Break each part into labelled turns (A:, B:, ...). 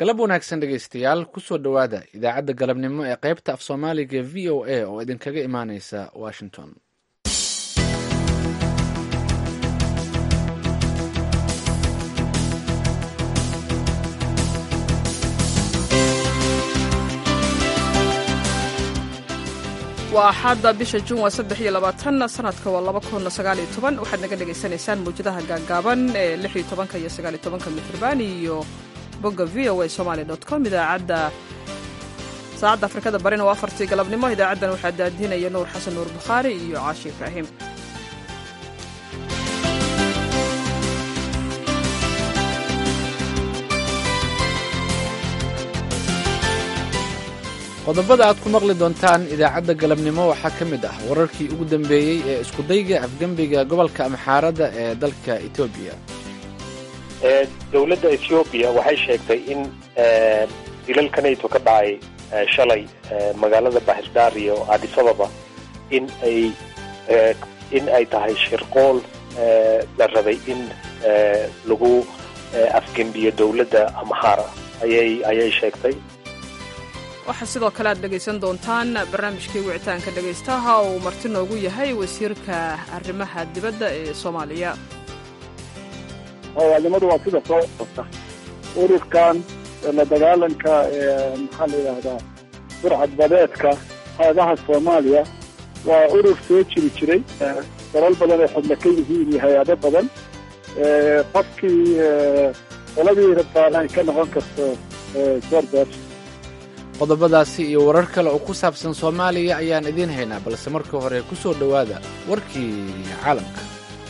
A: galab wanaagsan dhegaystayaal kusoo dhowaada idaacadda galabnimo ee qaybta af soomaaliga v o a oo idinkaga imaaneysa washington
B: waa axadda bisha juun waa saddex iyo labaatan sanadka waa laba kun sagaaliyo toban waxaad naga dhagaysanaysaan mawjadaha gaagaaban ee lix iyo tobanka iyo sagaaliyo tobanka mitrban iyo bogga v o a somaali dot com idaacadda saacadda afrikada barina waa afartii galabnimo idaacaddan waxaa daadinaya nuur xasan nuur bukhaari iyo caashi ibraahim
A: qodobada aad ku maqli doontaan idaacadda galabnimo waxaa ka mid ah wararkii ugu dambeeyey ee iskudayga afgembiga gobolka amxaarada ee dalka etoobiya
C: dowladda ethoobiya waxay sheegtay in dilalka nato ka dhacay shalay magaalada bahirdar iyo adisababa in ay in ay tahay shirqool la rabay in lagu afgembiyo dowladda amxaara ayay ayay sheegtay
B: waxaa sidoo kale aad dhegaysan doontaan barnaamijkii wicitaanka dhegaystaha oo uu marti noogu yahay wasiirka arrimaha dibadda ee soomaaliya
D: howaalnimadu waa sida soo sota ururkan la dagaalanka maxaa la yidhaahdaa burcad badeedka hayadaha soomaaliya waa urur soo jiri jiray dalal badan ay xubno ka yihiin iyo hay-ado badan qofkii qoladii rabtaan ay ka noqon karto jordan
A: qodobadaasi iyo warar kale oo ku saabsan soomaaliya ayaan idiin haynaa balse marka hore ku soo dhowaada warkii caalamka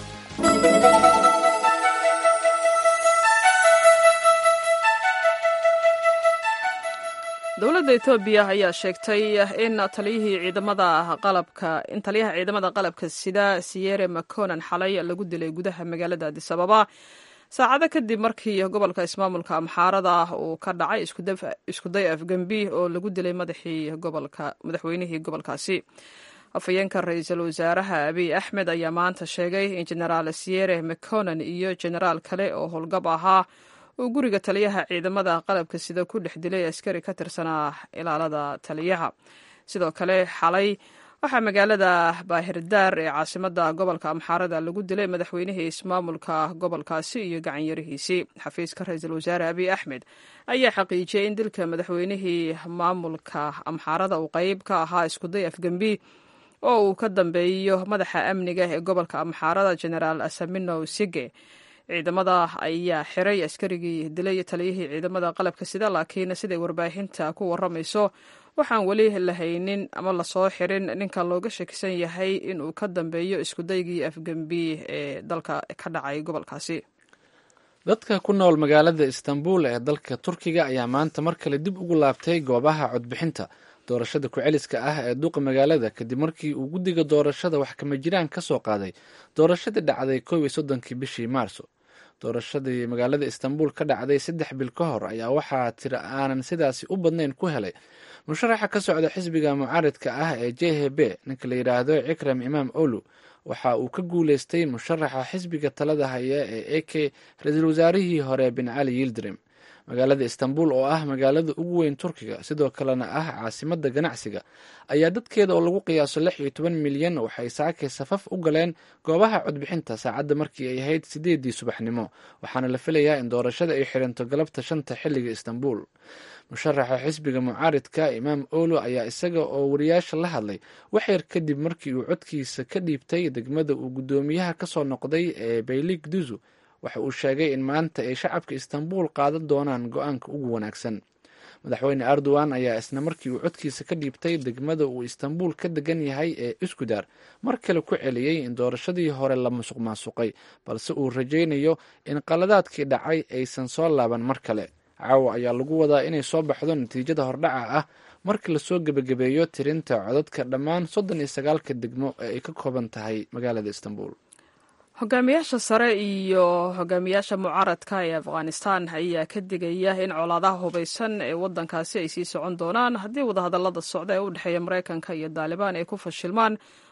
B: dowladda etoobiya ayaa sheegtay in taliyihii ciidamada qalabka in taliyaha ciidamada qalabka sida siyere maconan xalay lagu dilay gudaha magaalada adisababa saacado kadib markii gobolka ismaamulka amxaarada uu ka dhacay iskuday afgembi oo lagu dilay madaxweynihii gobolkaasi afhayeenka ra-iisul wasaaraha abiy axmed ayaa maanta sheegay in genaraal siyere maconan iyo genaraal kale oo howlgab ahaa uu guriga taliyaha ciidamada qalabka sida ku dhex dilay askari ka tirsanaa ilaalada taliyaha sidoo kale xalay waxaa magaalada baahirdaar ee caasimada gobolka amxaarada lagu dilay madaxweynihii ismaamulka gobolkaasi iyo gacanyarihiisii xafiiska ra-iisul wasaare abiy axmed ayaa xaqiijiyey in dilka madaxweynihii maamulka amxaarada uu qeyb ka ahaa iskuday afgembi oo uu ka dambeeyo madaxa amniga ee gobolka amxaarada genaraal asamino sige ciidamada ayaa xiray askarigii dilay taliyihii ciidamada qalabka sida laakiin siday warbaahinta ku waramayso waxaan weli lahaynin ama lasoo xirin ninka looga shakisan yahay inuu ka dambeeyo iskudaygii afgembi ee dalka ka dhacay gobolkaasi
A: dadka ku nool magaalada istanbul ee dalka turkiga ayaa maanta mar kale dib ugu laabtay goobaha codbixinta doorashada ku-celiska ah ee duuqa magaalada kadib markii uu guddiga doorashada wax kama jiraan ka soo qaaday doorashadii dhacday kow iyo soddonkii bishii maarso doorashadii magaalada istanbul ka dhacday saddex bil ka hor ayaa waxaa tira aanan sidaasi u badnayn ku helay musharaxa ka socda xisbiga mucaaridka ah ee j h b ninka la yidhaahdo cikram imaam olu waxa uu ka guuleystay musharaxa xisbiga talada haya ee a k ra-iisul wasaarihii hore bin cali yildirim magaalada istanbul oo ah magaalada ugu weyn turkiga sidoo kalena ah caasimada ganacsiga ayaa dadkeeda oo lagu qiyaaso lix iyo toban milyan waxay saakay safaf u galeen goobaha codbixinta saacadda markii ay ahayd sideedii subaxnimo waxaana la filayaa in doorashada ay xiranto galabta shanta xilliga istanbul musharaxa xisbiga mucaaridka imaam olo ayaa isaga oo wariyaasha la hadlay waxyar kadib markii uu codkiisa ka dhiibtay degmada uu guddoomiyaha kasoo noqday ee baylig duzu waxa uu sheegay in maanta ay shacabka istanbul qaadan doonaan go-aanka ugu wanaagsan madaxweyne erdogan ayaa isna markii uu codkiisa ka dhiibtay degmada uu istanbul ka degan yahay ee iskudar mar kale ku celiyey in doorashadii hore la musuq maasuqay balse uu rajaynayo in qaladaadkii dhacay aysan soo laaban mar kale caawa ayaa lagu wadaa inay soo baxdo natiijada hordhaca ah marka lasoo gebagabeeyo tirinta codadka dhammaan soddon iyo sagaalka degmo ee ay ka kooban tahay magaalada istanbul
B: hogaamiyaasha sare iyo hogaamiyaasha mucaaradka ee afghanistan ayaa ka digaya in colaadaha hubaysan ee wadankaasi ay sii socon doonaan haddii wadahadalada socda ee u dhexeeya maraykanka iyo daalibaan ay ku fashilmaan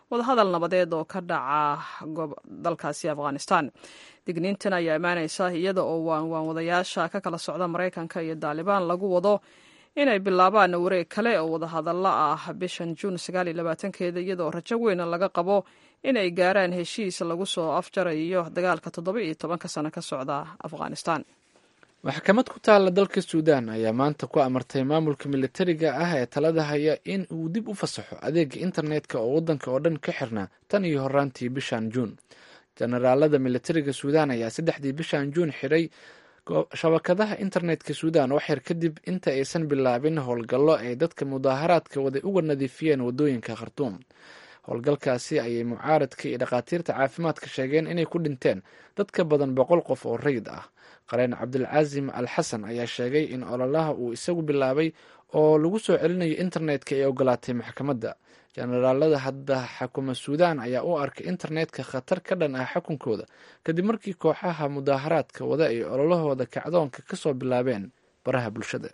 B: wadahadal nabadeed oo ka dhaca dalkaasi afghanistan digniintan ayaa imaaneysa iyada oo waanwaanwadayaasha ka kala socda maraykanka iyo daalibaan lagu wado inay bilaabaan wareeg kale oo wadahadallo ah bishan juun keeda iyadoo rajo weyn laga qabo inay gaaraan heshiis lagu soo afjarayo dagaalka toddoba iyo tobanka sano ka socda afghanistan
A: maxkamad ku taalla dalka suudaan ayaa maanta ku amartay maamulka militariga ah ee talada haya in uu dib u fasaxo adeega internetka oo waddanka oo dhan ka xirnaa tan iyo horaantii bishan juun jenaraalada militariga suudaan ayaa saddexdii bishan juun xiray shabakadaha internetka suudaan oo xir kadib inta aysan bilaabin howlgallo ay dadka mudaaharaadka waday uga nadiifiyeen waddooyinka khartuum howlgalkaasi ayay mucaaradka iyo dhakhaatiirta caafimaadka sheegeen inay ku dhinteen dad ka badan boqol qof oo rayid ah qareen cabdulcaasim al xasan ayaa sheegay in ololaha uu isagu bilaabay oo lagu soo celinayo internetka ee ogolaatay maxkamadda jenaraalada hadda xakuma suudaan ayaa u arkay internetka khatar ka dhan ah xukunkooda kadib markii kooxaha mudaaharaadka wada ay ololahooda kacdoonka ka soo bilaabeen baraha bulshada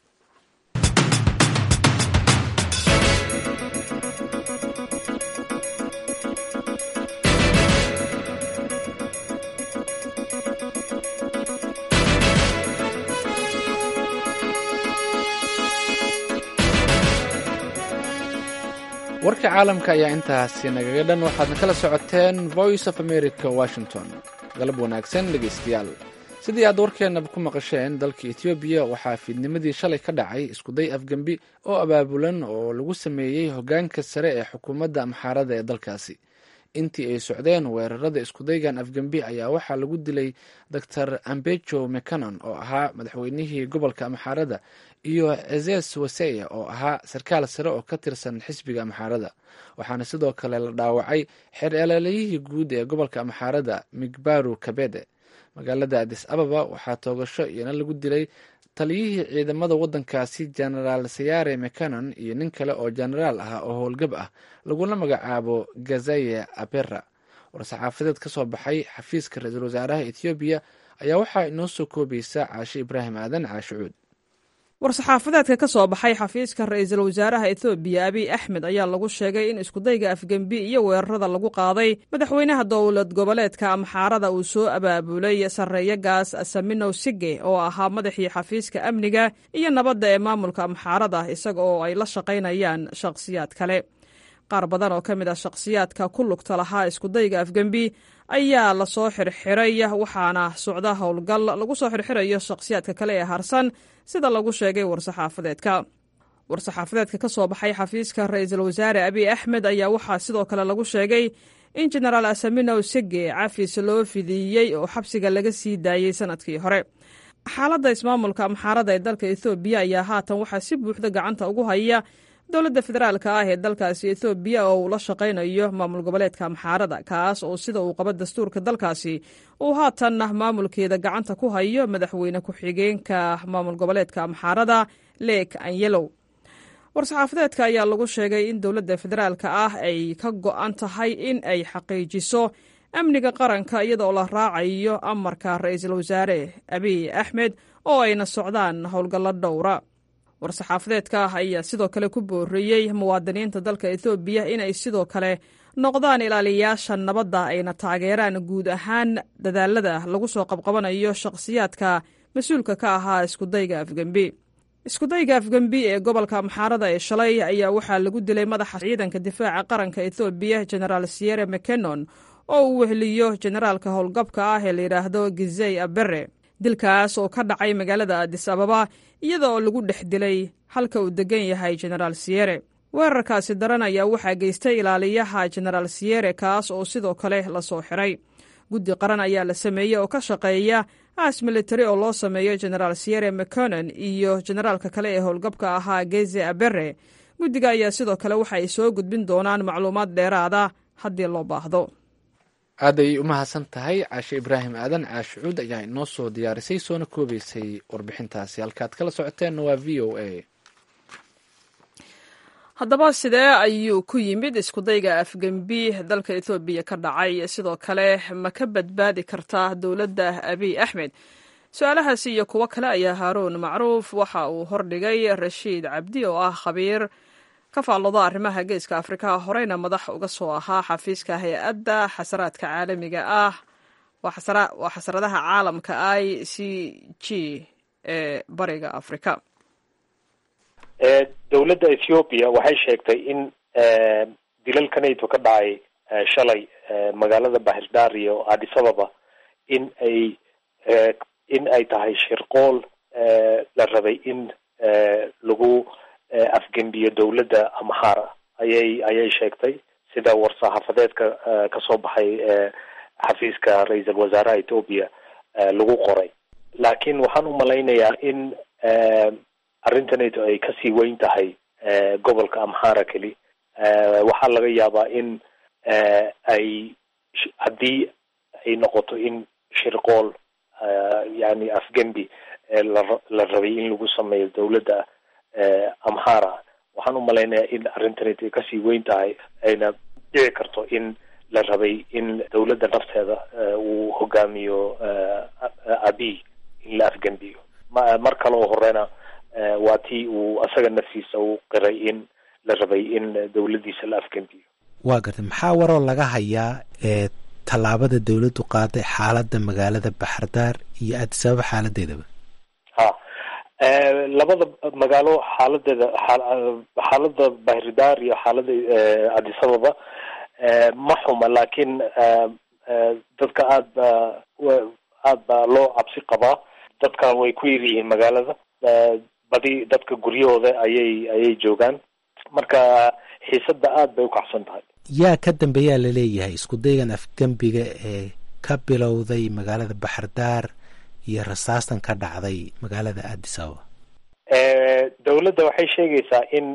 A: warka caalamka ayaa intaasi nagaga dhan waxaadna kala socoteen voice of america washington galab wanaagsan dhegeystayaal sidii aad warkeenaba ku maqasheen dalka etoobiya waxaa fiidnimadii shalay ka dhacay iskuday afgembi oo abaabulan oo lagu sameeyey hogaanka sare ee xukuumadda amxaarada ee dalkaasi intii ay socdeen weerarada iskudaygan afgembi ayaa waxaa lagu dilay doctor ambejo mcanon oo ahaa madaxweynihii gobolka amxaarada iyo ezes waseya oo ahaa sarkaal sare oo ka tirsan xisbiga amxaarada waxaana sidoo kale la dhaawacay xeer eeleeleyihii guud ee gobolka amxaarada migbaru kabede magaalada adis ababa waxaa toogasho iyana lagu dilay taliyihii ciidamada waddankaasi genaraal sayare mcanon iyo nin kale oo genaraal ah oo howlgab ah laguna magacaabo gazaye abera war-saxaafadeed ka soo baxay xafiiska ra-iisul wasaaraha ethoobiya ayaa waxaa inoo soo koobaysa caashe ibraahim aadan caashicuud
B: war-saxaafadeedka ka soo baxay xafiiska ra-iisul wasaaraha ethoobiya abiy axmed ayaa lagu sheegay in iskudayga afgembi iyo weerarada lagu qaaday madaxweynaha dowlad goboleedka amxaarada uu soo abaabulay sarreeyagaas saminow sige oo ahaa madaxii xafiiska amniga iyo nabadda ee maamulka amxaarada isaga oo ay la shaqaynayaan shakhsiyaad kale qaar badan oo ka mid ah shakhsiyaadka ku lugta lahaa iskudayga afgembi ayaa lasoo xirxiray waxaana socda howlgal lagu soo xirxirayo shakhsiyaadka kale ee harsan sida lagu sheegay war-saxaafadeedka war-saxaafadeedka ka soo baxay xafiiska ra-iisul wasaare abiy axmed ayaa waxaa sidoo kale lagu sheegay in jenaraal asaminow sege cafis loo fidiiyey oo xabsiga laga sii daayey sanadkii hore xaaladda ismaamulka amxaarada ee dalka ethoobiya ayaa haatan waxaa si buuxda gacanta ugu haya dowladda federaalka ah ee dalkaasi ethoobiya oo uu la shaqaynayo maamul goboleedka amxaarada kaas oo sida uu qabo dastuurka dalkaasi uu haatanna maamulkeeda gacanta ku hayo madaxweyne ku-xigeenka maamul goboleedka amxaarada leek anyelow war-saxaafadeedka ayaa lagu sheegay in dowladda federaalka ah ay ka go-an tahay in ay xaqiijiso amniga qaranka iyadoo la raacayo amarka ra-iisul wasaare abiy axmed oo ayna socdaan howlgallo dhowra war-saxaafadeedka ayaa sidoo kale ku booreeyey muwaadiniinta dalka ethoobiya inay sidoo kale noqdaan ilaaliyayaasha nabadda ayna taageeraan guud ahaan dadaalada lagu soo qabqabanayo shakhsiyaadka mas-uulka ka ahaa iskudayga afgembi iskudayga afgembi ee gobolka amxaarada ee shalay ayaa waxaa lagu dilay madaxa ciidanka difaaca qaranka ethoobiya genaraal siyere mcanon oo uu weheliyo generaalka howlgabka ah ee layidhaahdo gizey abere dilkaas oo ka dhacay magaalada adis ababa iyada oo lagu dhex dilay halka uu degan yahay genaraal siyere weerarkaasi daran ayaa waxaa geystay ilaaliyaha genaraal siyere kaas oo sidoo kale lasoo xiray guddi qaran ayaa la sameeyey oo ka shaqeeya aas militari oo loo sameeyo genaraal siyere mconon iyo generaalka kale ee howlgabka ahaa geze abere guddiga ayaa sidoo kale waxa ay soo gudbin doonaan macluumaad dheeraada haddii loo baahdo
A: aad ayay u mahadsan tahay caashe ibraahim aadan caashicuud ayaa inoo soo diyaarisay soona koobeysay warbixintaasi halkaad kala socoteenna waa v o a
B: haddaba sidee ayuu ku yimid iskudayga afgembi dalka ethoobiya ka dhacay sidoo kale ma ka badbaadi kartaa dowladda abiy axmed su-aalahaasi iyo kuwo kale ayaa haaruun macruuf waxa uu hordhigay rashiid cabdi oo ah khabiir ka faallooda arrimaha geeska afrika horeyna madax uga soo ahaa xafiiska hay-adda xasaraadka caalamiga ah waa xasaradaha caalamka i c g ee bariga afrika
C: dowladda ethiopia waxay sheegtay in dilalkanayto ka dhacay shalay magaalada bahirdar iyo addis ababa in ay in ay tahay shirqool la rabay in lagu afgembiyo dowladda amhara ayay ayay sheegtay sida war-saxaafadeedka kasoo baxay xafiiska ra-iisul wasaaraha ethoopia lagu qoray laakiin waxaan u malaynayaa in arrintanayto ay kasii weyn tahay gobolka amhara keli waxaa laga yaabaa in ay haddii ay noqoto in shirqool yani afgembi la rabay in lagu sameeyo dowladda amhara waxaan u malaynayaa in arrintanayto ay kasii weyn tahay ayna dhici karto in la rabay in dowladda nafteeda uu hogaamiyo abiy in la afgembiyo mar kale oo horena waa tii uu asaga naftiisa u qiray in la rabay in dowladdiisa la afgembiyo
E: waa gartay maxaa waroo laga hayaa ee tallaabada dowladdu qaaday xaaladda magaalada baxardaar iyo addis ababa xaaladeedaba
C: ha labada magaalo xaaladeeda xaaladda bahirdaar iyo xaaladda addis ababa ma xuma laakiin dadka aad ba aad baa loo cabsi qabaa dadka way ku yar yihiin magaalada badi dadka guryahooda ayay ayay joogaan marka xiisadda aad bay ukacsan tahay
E: yaa ka dambeeyaa laleeyahay isku daygan afgembiga ee ka bilowday magaalada baxardaar iyo rasaastan ka dhacday magaalada addis ababa
C: dowladda waxay sheegaysaa in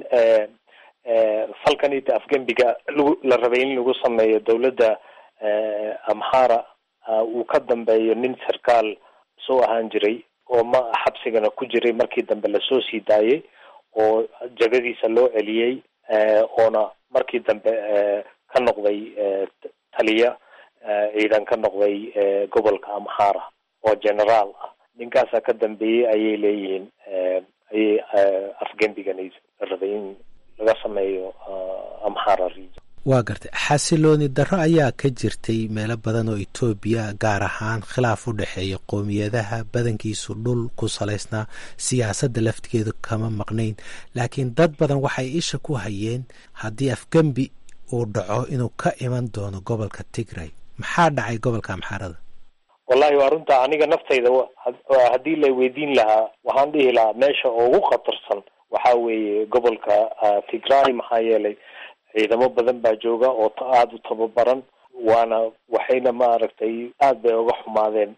C: falkanita afgembiga lagu la rabay in lagu sameeyo dowladda amhara uu ka dambeeyo nin sarkaal soo ahaan jiray oo ma xabsigana ku jiray markii dambe lasoo sii daayay oo jagadiisa loo celiyey oona markii dambe ka noqday taliya ciidan ka noqday gobolka amhara oo generaal ah ninkaasaa ka dambeeyey ayay leeyihiin ayay afgembigan la rabay in laga sameeyo amhara region
E: waa gartay xasilooni darro ayaa ka jirtay meelo badan oo etoobiya gaar ahaan khilaaf u dhexeeya qowmiyadaha badankiisu dhul ku salaysnaa siyaasadda laftigeedu kama maqnayn laakiin dad badan waxay isha ku hayeen haddii afgembi uu dhaco inuu ka iman doono gobolka tigray maxaa dhacay gobolka amxaarada
C: wallahi waa runta aniga naftayda haddii la weydiin lahaa waxaan dhihi lahaa meesha ugu khatarsan waxaa weeye gobolka tigray maxaa yeelay ciidamo badan baa jooga oo aada u tababaran waana waxayna maaragtay aad bay uga xumaadeen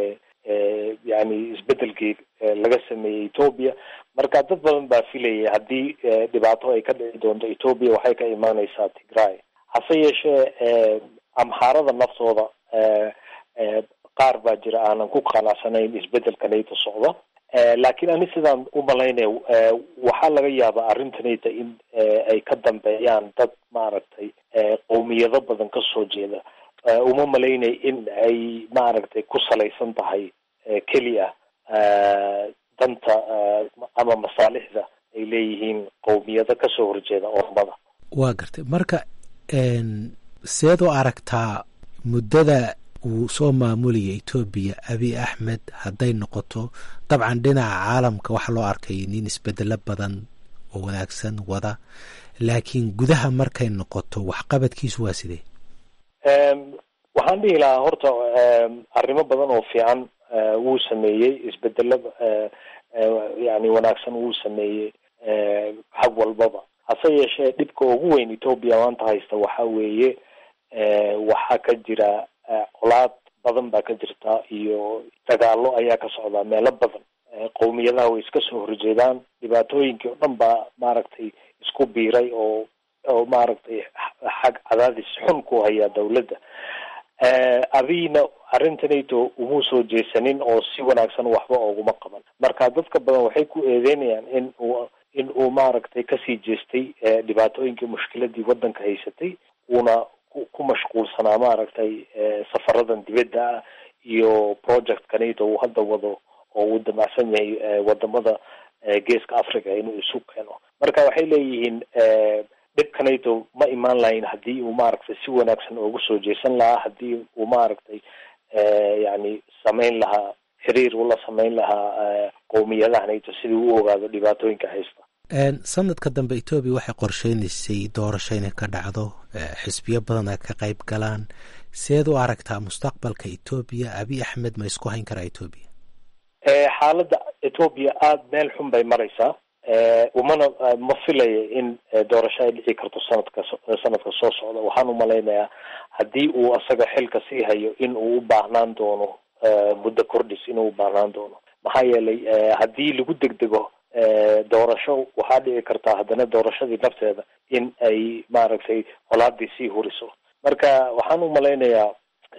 C: yani isbedelkii laga sameeyey ethoobia marka dad badan baa filayay haddii dhibaato ay ka dhici doonto ethoobia waxay ka imaaneysaa tigray hase yeeshee amxaarada naftooda qaar baa jira aanan ku qanacsanayn isbedelkanayta socda laakiin ani sidaan u malaynaya waxaa laga yaabaa arrintanayta in ay ka dambeeyaan dad maaragtay qowmiyado badan kasoo jeeda uma malaynay in ay maaragtay ku salaysan tahay keliya danta ama masaalixda ay leeyihiin qowmiyado kasoo horjeeda ormada
E: waa gartay marka seed u aragtaa muddada uu soo maamulaya etoobiya abiy axmed hadday noqoto dabcan dhinaca caalamka waxaa loo arkay nin isbedelo badan oo wanaagsan wada laakiin gudaha markay noqoto waxqabadkiisu waa sidee
C: waxaan dhihi lahaa horta arrimo badan oo fiican wuu sameeyey isbedelo yani wanaagsan wuu sameeyey xag walbaba hase yeeshee dhibka ugu weyn etoobiya maanta haysta waxaa weeye waxaa ka jira colaad badan baa ka jirta iyo dagaalo ayaa ka socdaa meelo badan qowmiyadaha way iska soo horjeedaan dhibaatooyinkii oo dhan baa maaragtay isku biiray oo oo maaragtay xag cadaadis xun ku hayaa dawladda abiyna arrintanayto umuu soo jeesanin oo si wanaagsan waxba ooguma qaban marka dadka badan waxay ku eedeynayaan in uu in uu maaragtay kasii jeestay dhibaatooyinkii mushkiladii waddanka haysatay uuna ku mashquulsanaa maaragtay safaradan dibadda ah iyo project kanayto uu hadda wado oo uu damacsan yahay wadamada geeska africa inuu isu keeno marka waxay leeyihiin dhibkanayto ma imaan lahayn haddii uu maaragtay si wanaagsan oogu soo jeesan lahaa haddii uu maaragtay yani samayn lahaa xiriir ula samayn lahaa qowmiyadahanayto sidii u ogaado dhibaatooyinka haysta
E: sanadka dambe etoobiya waxay qorsheynaysay doorasho inay ka dhacdo xisbiyo badan ay ka qayb galaan seed u aragtaa mustaqbalka etoobiya abiy axmed ma isku hayn karaa etoobiya
C: xaaladda etoobiya aada meel xun bay maraysaa umana ma filaya in doorasho ay dhici karto sanadka sanadka soo socda waxaan umalaynayaa haddii uu asaga xilka sii hayo in uu u baahnaan doono muddo kordhis inuu u baahnaan doono maxaa yeelay haddii lagu degdego doorasho waxaa dhici kartaa haddana doorashadii nafteeda in ay maaragtay colaadii sii huriso marka waxaan umalaynayaa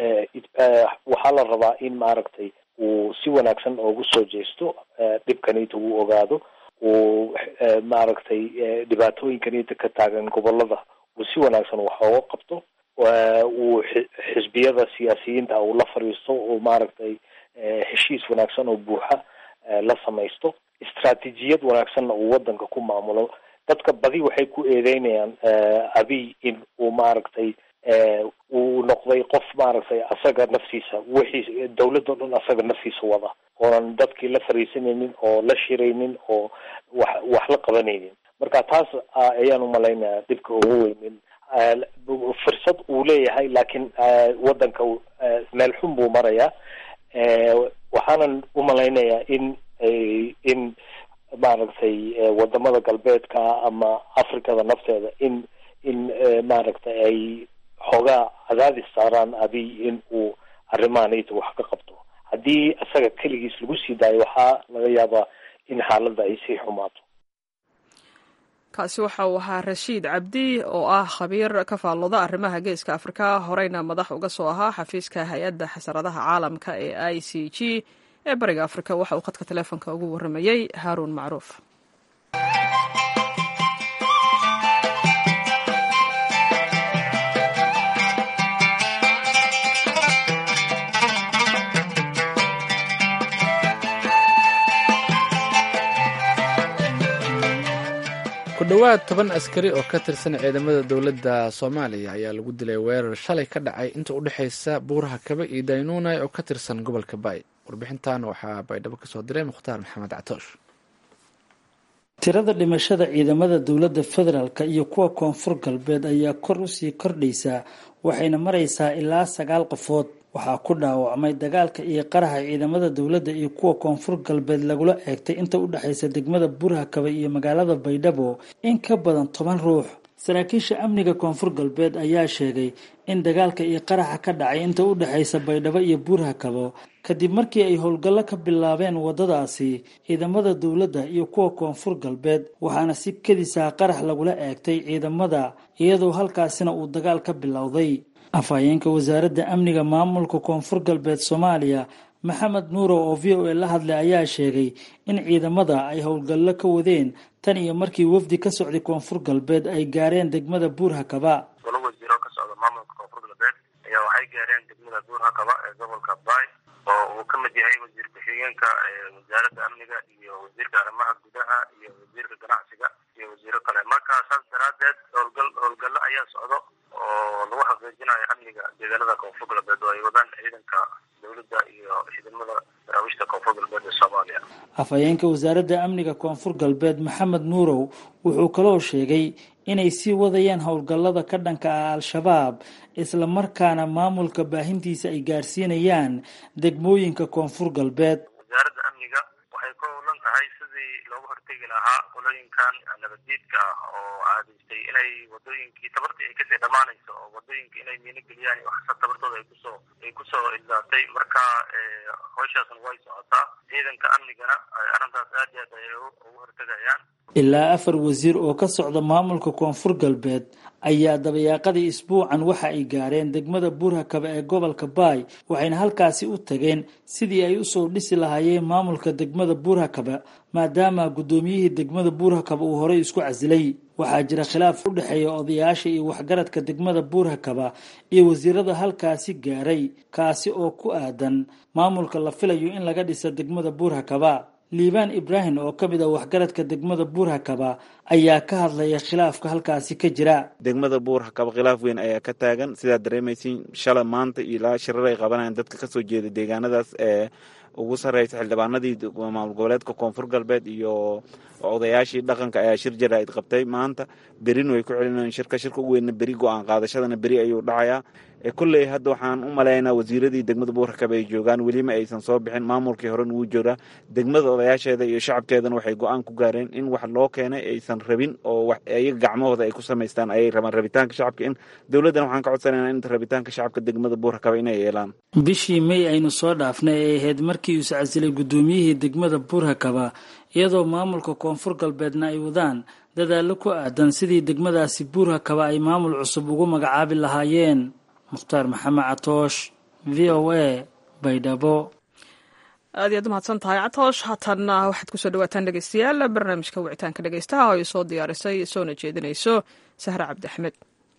C: waxaa la rabaa in maaragtay uu si wanaagsan oogu soo jeesto dhibkanita uu ogaado uu maaragtay dhibaatooyinkanita ka taagan gobolada uu si wanaagsan wax ooga qabto uu xisbiyada siyaasiyiinta uu la fadhiisto uu maaragtay heshiis wanaagsan oo buuxa la samaysto istraatijiyad wanaagsanna uu wadanka ku maamulo dadka badi waxay ku eedeynayaan abiy in uu maaragtay uu noqday qof maaragtay asaga naftiisa wixii dawladoo dhan asaga naftiisa wada oonan dadkii la fariisanaynin oo la shiraynin oo wax wax la qabanaynin marka taas ayaan umalaynayaa dhibka ugu weynin fursad uu leeyahay laakiin wadanka meel xun buu marayaa waxaanan umalaynayaa in in maaragtay wadamada galbeedka ama africada nafteeda in in maaragtay ay xoogaa cadaadis saaraan abiy in uu arrimahanayta wax ka qabto haddii isaga keligiis lagu sii daayo waxaa laga yaabaa in xaaladda ay sii xumaato
B: kaasi waxa uu ahaa rashiid cabdi oo ah khabiir ka faallooda arrimaha geeska afrika horeyna madax uga soo ahaa xafiiska hay-adda xasaradaha caalamka ee i c g ee bariga afrika waxa uu khadka taleefonka ugu warramayey haaruun macruuf
A: ku dhowaad toban askari oo ka tirsan ciidamada dowladda soomaaliya ayaa lagu dilay weerar shalay ka dhacay inta u dhexaysa buuraha kabe iyo daynuunay oo ka tirsan gobolka baay warbixintan waxaa baydhabo kasoo diray mukhtaar maxamed catoosh
F: tirada dhimashada ciidamada dowladda federaalk iyo kuwa koonfur galbeed ayaa kor usii kordhaysaa waxayna maraysaa ilaa sagaal qofood waxaa ku dhaawacmay dagaalka iyo qaraxa ciidamada dowladda iyo kuwa koonfur galbeed lagula eegtay inta u dhexaysa degmada burhakabe iyo magaalada baydhabo in ka badan toban ruux saraakiisha amniga koonfur galbeed ayaa sheegay in dagaalka iyo qaraxa ka dhacay inta u dhexaysa baydhabo iyo burhakabo kadib markii ay howlgallo ka bilaabeen waddadaasi ciidamada dowladda iyo kuwa koonfur galbeed waxaana si kedisaa qarax lagula eegtay ciidamada iyadoo halkaasina uu dagaal ka bilowday afhayeenka wasaaradda amniga maamulka koonfur galbeed soomaaliya maxamed nuuro oo v o a la hadlay ayaa sheegay in ciidamada ay howlgallo ka wadeen tan iyo markii wafdi ka socday koonfur galbeed ay gaareen degmada buurhakaba
G: golo wasiiro ka socda maamulka koonfur galbeed ayaa waxay gaareen degmada buurhakaba ee gobolka baay oo uu ka mid yahay wasiir ku-xigeenka wasaaradda amniga iyo wasiirka arrimaha gudaha iyo wasiirka ganacsiga iyo wasiiro kale marka saas daraadeed howlgal howlgallo ayaa socdo oo lagu xaqiijinayo amniga deegaanada koonfur galbeed oo ay wadaan ciidanka dowladda iyo ciidamada daraawiishta koonfur galbeed ee soomaaliya
F: afhayeenka wasaaradda amniga koonfur galbeed maxamed nuurow wuxuu kaloo sheegay inay sii wadayaan howlgallada ka dhanka ah al-shabaab islamarkaana maamulka baahintiisa ay gaarsiinayaan degmooyinka koonfur galbeed
G: wasaaradda amniga waxay ku howlan tahay sidii looga hortegi lahaa qolooyinkan nabaddiidka ah oo caadaystay inay wadooyinkii tabartii ay kasii dhammaanayso oo wadooyinka inay miino geliyaan waxsa tabartooda ay kusoo ay kusoo ildaatay marka howshaasna way socotaa ciidanka amnigana arrintaas aad iyo aad ay ugu hortegayaan
F: ilaa afar wasiir oo ka socda maamulka koonfur galbeed ayaa dabayaaqadii isbuucan waxa ay gaareen degmada buurhakaba ee gobolka baay waxayna halkaasi u tageen sidii ay usoo dhisi lahaayeen maamulka degmada buurhakaba maadaama guddoomiyihii degmada buurhakaba uu horey isku casilay waxaa jira khilaaf u dhexeeya odayaasha iyo waxgaradka degmada buurhakaba iyo wasiirada halkaasi gaaray kaasi oo ku aadan maamulka la filayo in laga dhisa degmada buurhakaba liibaan ibraahim oo ka mid ah waxgaradka degmada buurhakaba ayaa ka hadlaya khilaafka halkaasi ka jira
H: degmada buurhakaba khilaaf weyn ayaa ka taagan sidaad dareemaysiin shala maanta ilaa shirar ay qabanayaan dadka kasoo jeeda deegaanadaas ee ugu sarreysa xildhibaanadii maamul goboleedka koonfur galbeed iyo odayaashii dhaqanka ayaa shir jaraa'id qabtay maanta berin way ku celinayaan shirka shirka u weynna beri go-aan qaadashadana beri ayuu dhacayaa kolley hadda waxaan u malaynaa wasiiradii degmada buurhakaba ay joogaan welima aysan soo bixin maamulkii horen wuu joogaa degmada odayaasheeda iyo shacabkeedana waxay go-aan ku gaareen in wax loo keenay aysan rabin oo iyaga gacmahooda ay ku samaystaan ayay rabaan rabitaanka shacabka in dowladdan waxaan ka codsanayna in rabitaanka shacabka degmada buurhakaba inay yeelaan
F: bishii may aynu soo dhaafnay ay ahayd markii uu iscasilay guddoomiyihii degmada buurhakaba iyadoo maamulka koonfur galbeedna ay wadaan dadaallo ku aadan sidii degmadaasi buurhakaba ay maamul cusub ugu magacaabi lahaayeen mukhtaar maxamed catoosh v o a baydhabo
B: aad iyaad umahadsan tahay catoosh haatanna waxaad kusoo dhawaataan dhegeystayaal barnaamijka wicitaanka dhegeystaha oo ay soo diyaarisay soona jeedinayso sahre cabdi axmed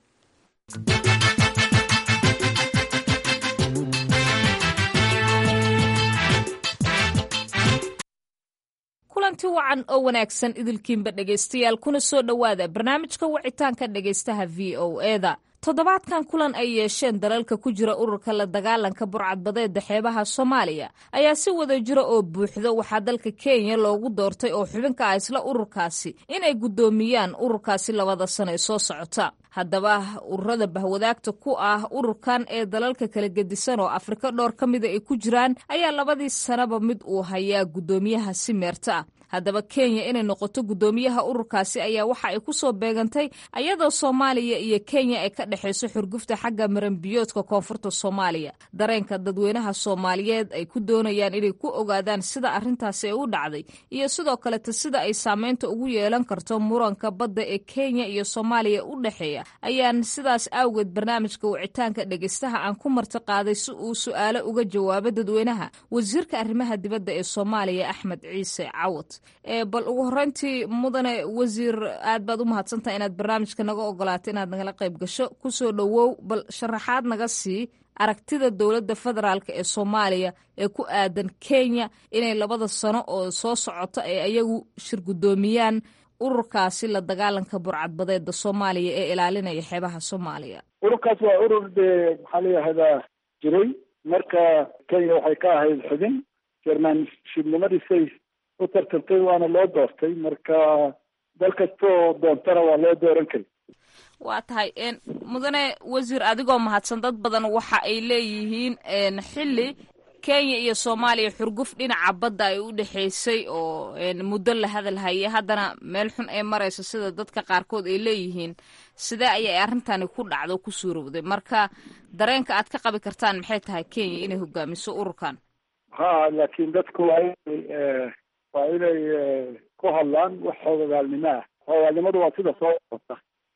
I: kulanti wacan oo wanaagsan idilkiinba dhegaystayaal kuna soo dhowaada barnaamijka wicitaanka dhegaystaha v o eda toddobaadkan kulan ay yeesheen dalalka ku jira ururka la dagaalanka burcadbadeeda xeebaha soomaaliya ayaa si wada jiro oo buuxdo waxaa dalka kenya loogu doortay oo xubinka ah isla ururkaasi inay guddoomiyaan ururkaasi labada sano ee soo socota haddaba ururada bahwadaagta ku ah ururkan ee dalalka kala gedisan oo afrika dhowr ka mida ay ku jiraan ayaa labadii sanaba mid uu hayaa guddoomiyaha si meerta ah haddaba kenya inay noqoto guddoomiyaha ururkaasi ayaa waxa ay ku soo beegantay ayadoo soomaaliya iyo kenya ay ka dhexayso xurgufta xagga maranbiyoodka koonfurta soomaaliya dareenka dadweynaha soomaaliyeed ay ku doonayaan inay ku ogaadaan sida arrintaasi ay u dhacday iyo sidoo kaleta sida ay saameynta ugu yeelan karto muranka badda ee kenya iyo soomaaliya u dhexeeya ayaan sidaas awgeed barnaamijka wicitaanka dhegeystaha aan ku marti qaaday si uu su-aalo uga jawaabo dadweynaha wasiirka arrimaha dibadda ee soomaaliya axmed ciise cawad bal ugu horeyntii mudane wasiir aad baad u mahadsantaha inaad barnaamijka naga ogolaato inaad nagala qayb gasho kusoo dhowow bal sharaxaad naga sii aragtida dowladda federaalk ee soomaaliya ee ku aadan kenya inay labada sano oo soo socota ee ayagu shir guddoomiyaan ururkaasi la dagaalanka burcadbadeeda soomaaliya ee ilaalinaya xeebaha soomaaliya
D: ururkaas waa urur dee maxaa la yihahdaa jiray marka kenya waxay ka ahayd xubin jermanshibnimadiisay u tartantay waana loo doortay marka dal kastoo doontana waa loo dooran kari
I: waa tahay mudane wasiir adigoo mahadsan dad badan waxa ay leeyihiin xilli kenya iyo soomaaliya xurguf dhinaca badda ay u dhexaysay oo muddo la hadal haya haddana meel xun ay marayso sida dadka qaarkood ay leeyihiin sidee ayay arrintani ku dhacdo o ku suurowday marka dareenka aad ka qabi kartaan maxay tahay kenya inay hogaamiso ururkan
D: ha laakiin dadku waa inay waa inay ku hadlaan wax xoogagaalnimo ah xoogaalnimadu waa sida soo socota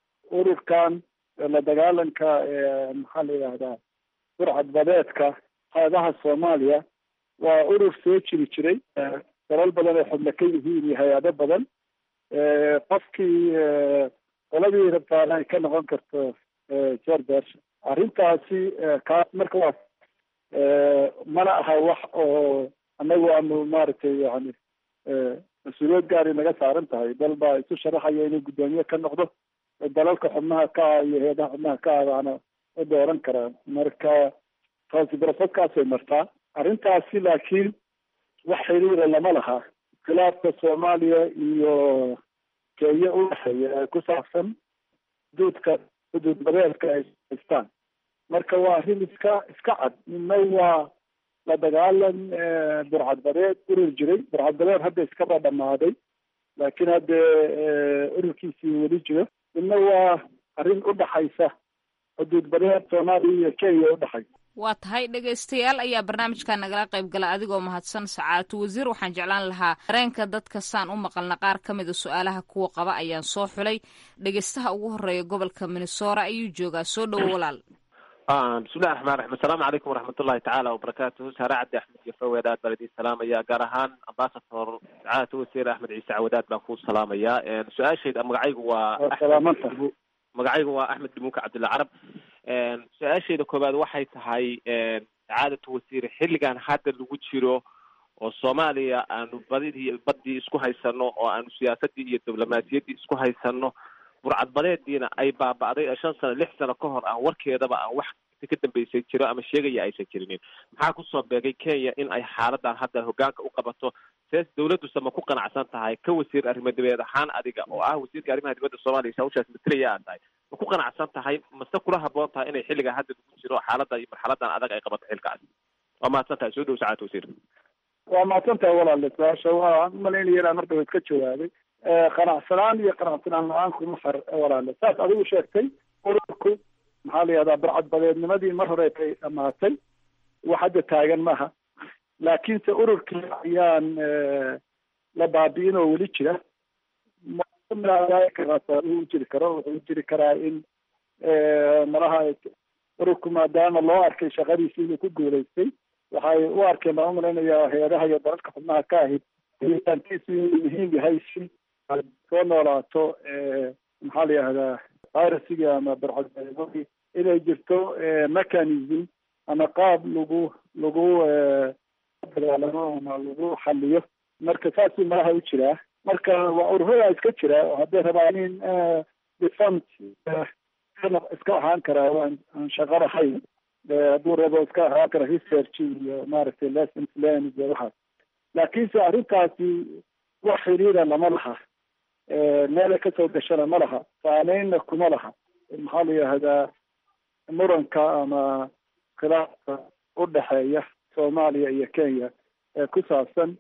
D: ururkan la dagaalanka maxaa la yidhahdaa burcadbadeedka xeebaha soomaaliya waa urur soo jiri jiray dalal badan ay xubno ka yihiin iyo hay-ado badan qofkii qoladii rabtaana ay ka noqon karto jordash arrintaasi kaas marka waa mana aha wax oo anagu aanu maaragtay yani mas-uuliyad gaari naga saaran tahay dal baa isu sharaxaya inuu guddoomiye ka noqdo dalalka xubnaha ka ah iyo heedaha xubnaha ka ah baana u dooran karaan marka taasi barasadkaasay martaa arrintaasi laakiin wax xiriira lama laha khilaafka soomaaliya iyo kenya u dhexeeya ee ku saabsan xuduudka xuduud badeedka ay haystaan marka waa arrin iska iska cad midna waa la dagaalan burcadbadeed urur jiray burcadbadeed hadda iskaba dhamaaday laakiin haddee ururkiisii weli jiro midna waa arrin u dhaxaysa xuduud badeed soomaaliya iyo kenya udhexaysa
I: waa tahay dhegaystayaal ayaa barnaamijkan nagala qayb gala adigoo mahadsan sacaatu wasiir waxaan jeclaan lahaa dareenka dadka saan u maqalna qaar ka mida su-aalaha kuwa qaba ayaan soo xulay dhegaystaha ugu horeeya gobolka minnesora ayuu joogaa soo dhowo walaal
J: bismillahi raxmaan raxiim assalaamu calaykum waraxmatullahi tacaala wabarakaatuhu saare cabdi axmed iyo faweed aad baan idiin salaamaya gaar ahaan ambasador sacaadatu wasiir axmed ciise cawadaad baan ku salaamayaa su-aashayda magacaygu waa magacaygu waa axmed dhimuunka cabdilla carab su-aashayda koowaad waxay tahay sacaadatu wasiir xilligan hadda lagu jiro oo soomaaliya aanu badidii baddii isku haysano oo aanu siyaasadii iyo diblomaasiyaddii isku haysano burcadbadeediina ay baaba'day ee shan sano lix sano ka hor aan warkeedaba aan wax ka dambeysay jiro ama sheegaya aysan jirinin maxaa kusoo beegay kenya in ay xaaladan hadda hogaanka u qabato sees dawladduse ma ku qanacsan tahay ka wasiir arrimo dibeed ahaan adiga oo ah wasiirka arrimaha dibadda soomaaliya hawshaas matalaya aad tahay ma ku qanacsan tahay mase kula haboon tahay inay xilliga hadda lagu jiro xaaladda iyo marxaladan adag ay qabato xilkaas waa mahadsan tahay soo dhow sacaad wasiir
D: waa mahadsan tahay walaale su-aasha waan umalaynaya inaan marka waad ka jawaabay qanacsanaan iyo qanacsanaan la-aan kuma far walaale saas adigu sheegtay ururku maxaa la yihahdaa barcadbadeednimadii mar hore ay dhamaatay wax hadda taagan maaha laakiinse ururkii ayaan la baabi'in oo weli jira u jiri karo wuxuu jiri karaa in malaha ururku maadaama loo arkay shaqadiisi inuu ku guulaystay waxay u arkeen baan umalaynaya hay-adaha iyo dalalka xubnaha ka ahayd helitaankiisu inuu muhiim yahay si aad soo noolaato maxaa la yihahdaa virusigii ama barcadbadeedadii inay jirto mechanism ama qaab lagu lagu dagaalamo ama lagu xaliyo marka saasuu malaha u jiraa marka waa ururada iska jira oo hadday rabaan in defund iska ahaan karaa waan aan shaqo lahayn hadduu rabo iska ahaan kara research iyo maaragtay lessons learned iyo waxaas laakiinse arrintaasi wax xiriira lama laha meelay kasoo gashana ma laha saameynna kuma laha maxaa la yihahdaa muranka ama khilaafka u dhexeeya soomaaliya iyo kenya ee ku saabsan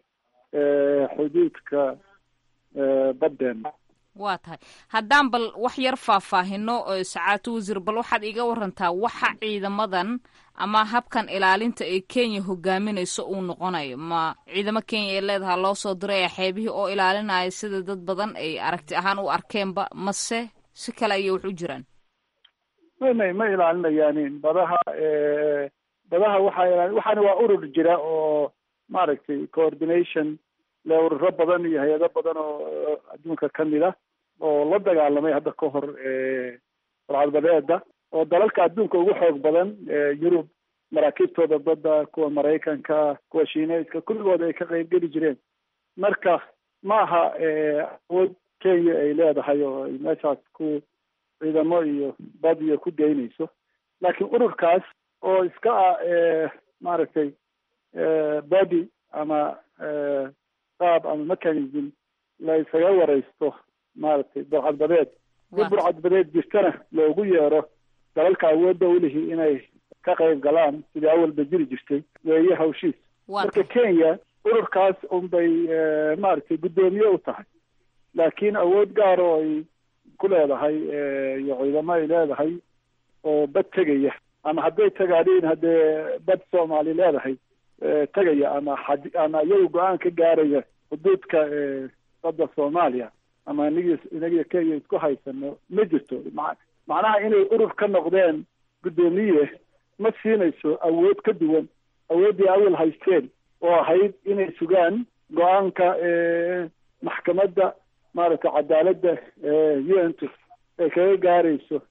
D: xuduudka baddeena
I: waa tahay haddaan bal wax yar faahfaahino sacaato wasiir bal waxaad iga warantaa waxa ciidamadan ama habkan ilaalinta ee kenya hogaaminayso uu noqonayo ma ciidamo kenya ay leedaha loo soo diraya xeebihii oo ilaalinaya sida dad badan ay aragti ahaan u arkeenba mase si kale ayay wax u jiraan
D: may may ma ilaalinayaanin badaha badaha waxaa ilaali waxaana waa urur jira oo maaragtay coordination le ururo badan iyo hay-ado badan oo adduunka kamid ah oo la dagaalamay hadda ka hor barcadbadeeda oo dalalka adduunka ugu xoog badan yurub maraakiibtooda badda kuwa maraykanka kuwa shiineyska kulligood ay ka qeybgeli jireen marka ma aha awood kenya ay leedahay oo ay meeshaas ku ciidamo iyo bad iyo ku geynayso laakiin ururkaas oo iska ah maaragtay body ama qaab ama mechanism la isaga wareysto maaragtay burcadbadeed si burcadbadeed jirtana loogu yeero dalalka awoodda ulihi inay ka qayb galaan sidii awalba jiri jirtay weeye hawshiis marka kenya ururkaas unbay maaragtay guddoomiye u tahay laakiin awood gaar oo ay ku leedahay iyo ciidamo ay leedahay oo bad tegaya ama hadday tagaadhiin haddee bad soomaali leedahay tegaya ama xad ama iyagu go-aan ka gaaraya xuduudka badda soomaaliya ama inagi inagiyo kenya isku haysano ma jirto ma macnaha inay urur ka noqdeen guddoomiye ma siinayso awood ka duwan awooddii awal haysteen oo ahayd inay sugaan go-aanka maxkamadda maaragtay cadaaladda un t ay kaga gaarayso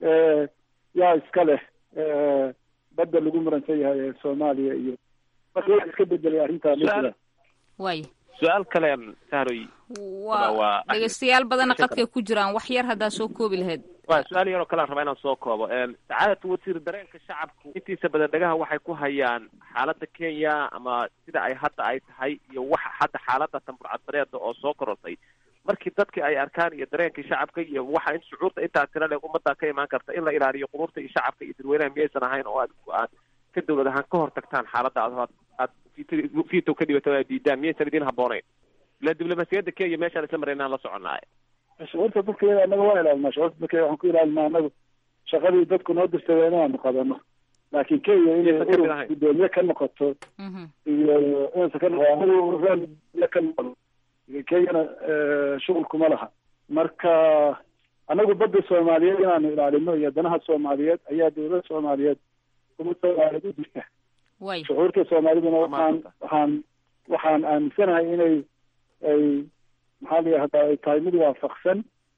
D: yaa iska leh badda lagu muransan yahay ee soomaaliya iyo marka wax iska bedelay arrintaa ma
I: way
J: su-aal kale sahroy
I: waa dhegeystayaal badana qadkay ku jiraan wax yar haddaa soo koobi lahayd
J: wa su-aal yaroo kalean rabaa inaan soo koobo sacaadatu wasiir dareenka shacabku intiisa badan dhagaha waxay ku hayaan xaaladda kenya ama sida ay hadda ay tahay iyo waxa hadda xaaladda tamburcadbareeda oo soo korortay markii dadkii ay arkaan iyo dareenkii shacabka iyo waxa in shucuurta intaa tira leeg ummadda ka imaan karta in la ilaaliyo quruurta iyo shacabka iyo dadweynaha miyaysan ahayn oo aad aad ka dawlad ahaan ka hor tagtaan xaaladda aad aad vito ka dhibato aad diidaan miyaysan idin habboonayn ila diblomaasiyadda kenya meeshaan isla maraynaan la soconaaye
D: shucuurta dadka anaga waa ilaalinaa shucuurta dadka waxaan ku ilaalinaa anagu shaqadii dadku noo dirtay inaanu qabano laakiin kenya inay urur guddoomiye ka noqoto iyo inaysan ka noqo anagu ka noqon kenyana shuqul kuma laha marka anagu badda soomaaliyeed inaanu ilaalino iyo danaha soomaaliyeed ayaa dawladda soomaaliyeed kuma soomaaliyeed u jirta shucuurta soomaaliduna waxaan waxaan waxaan aaminsanahay inay ay maxaa la yihahdaa ay tahay mid waafaqsan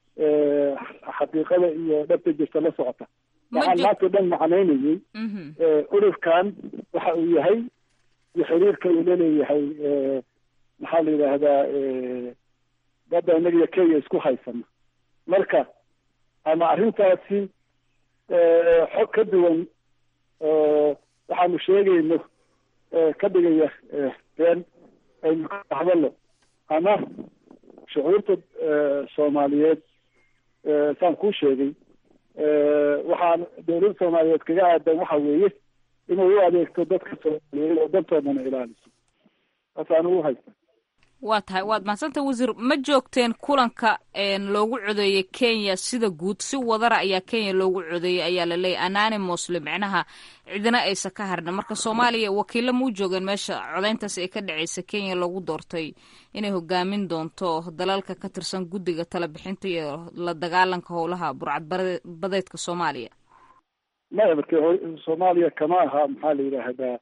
D: xaqiiqada iyo dhabta jirta la socota waxaan maanta o dhan macnaynayay ururkan waxa uu yahay iyo xiriirka uu laleeyahay maxaa la yidhaahdaa badda inaga iyo kenya isku haysano marka ama arrintaasi xog ka duwan oo waxaanu sheegayno ka dhigaya been aynu ka hadallo ama shucuurta soomaaliyeed saan kuu sheegay waxaan dawladda soomaaliyeed kaga aadan waxa weeye inay u adeegto dadka soomaaliyeed oo dantoodana ilaaliso taasaan ugu haysta
I: waa tahay waad mahadsanta wasiir ma joogteen kulanka loogu codeeyey kenya sida guud si wadara ayaa kenya loogu codeeyey ayaa la leeyahy ananimosle micnaha cidina aysa ka harna marka soomaaliya wakiilla ma u joogeen meesha codeyntaas ee ka dhaceysa kenya loogu doortay inay hogaamin doonto dalalka ka tirsan guddiga talabixinta iyo la dagaalanka howlaha burcad badeedka soomaaliya
D: maya marka soomaaliya kama aha maxaa la yidhaahdaa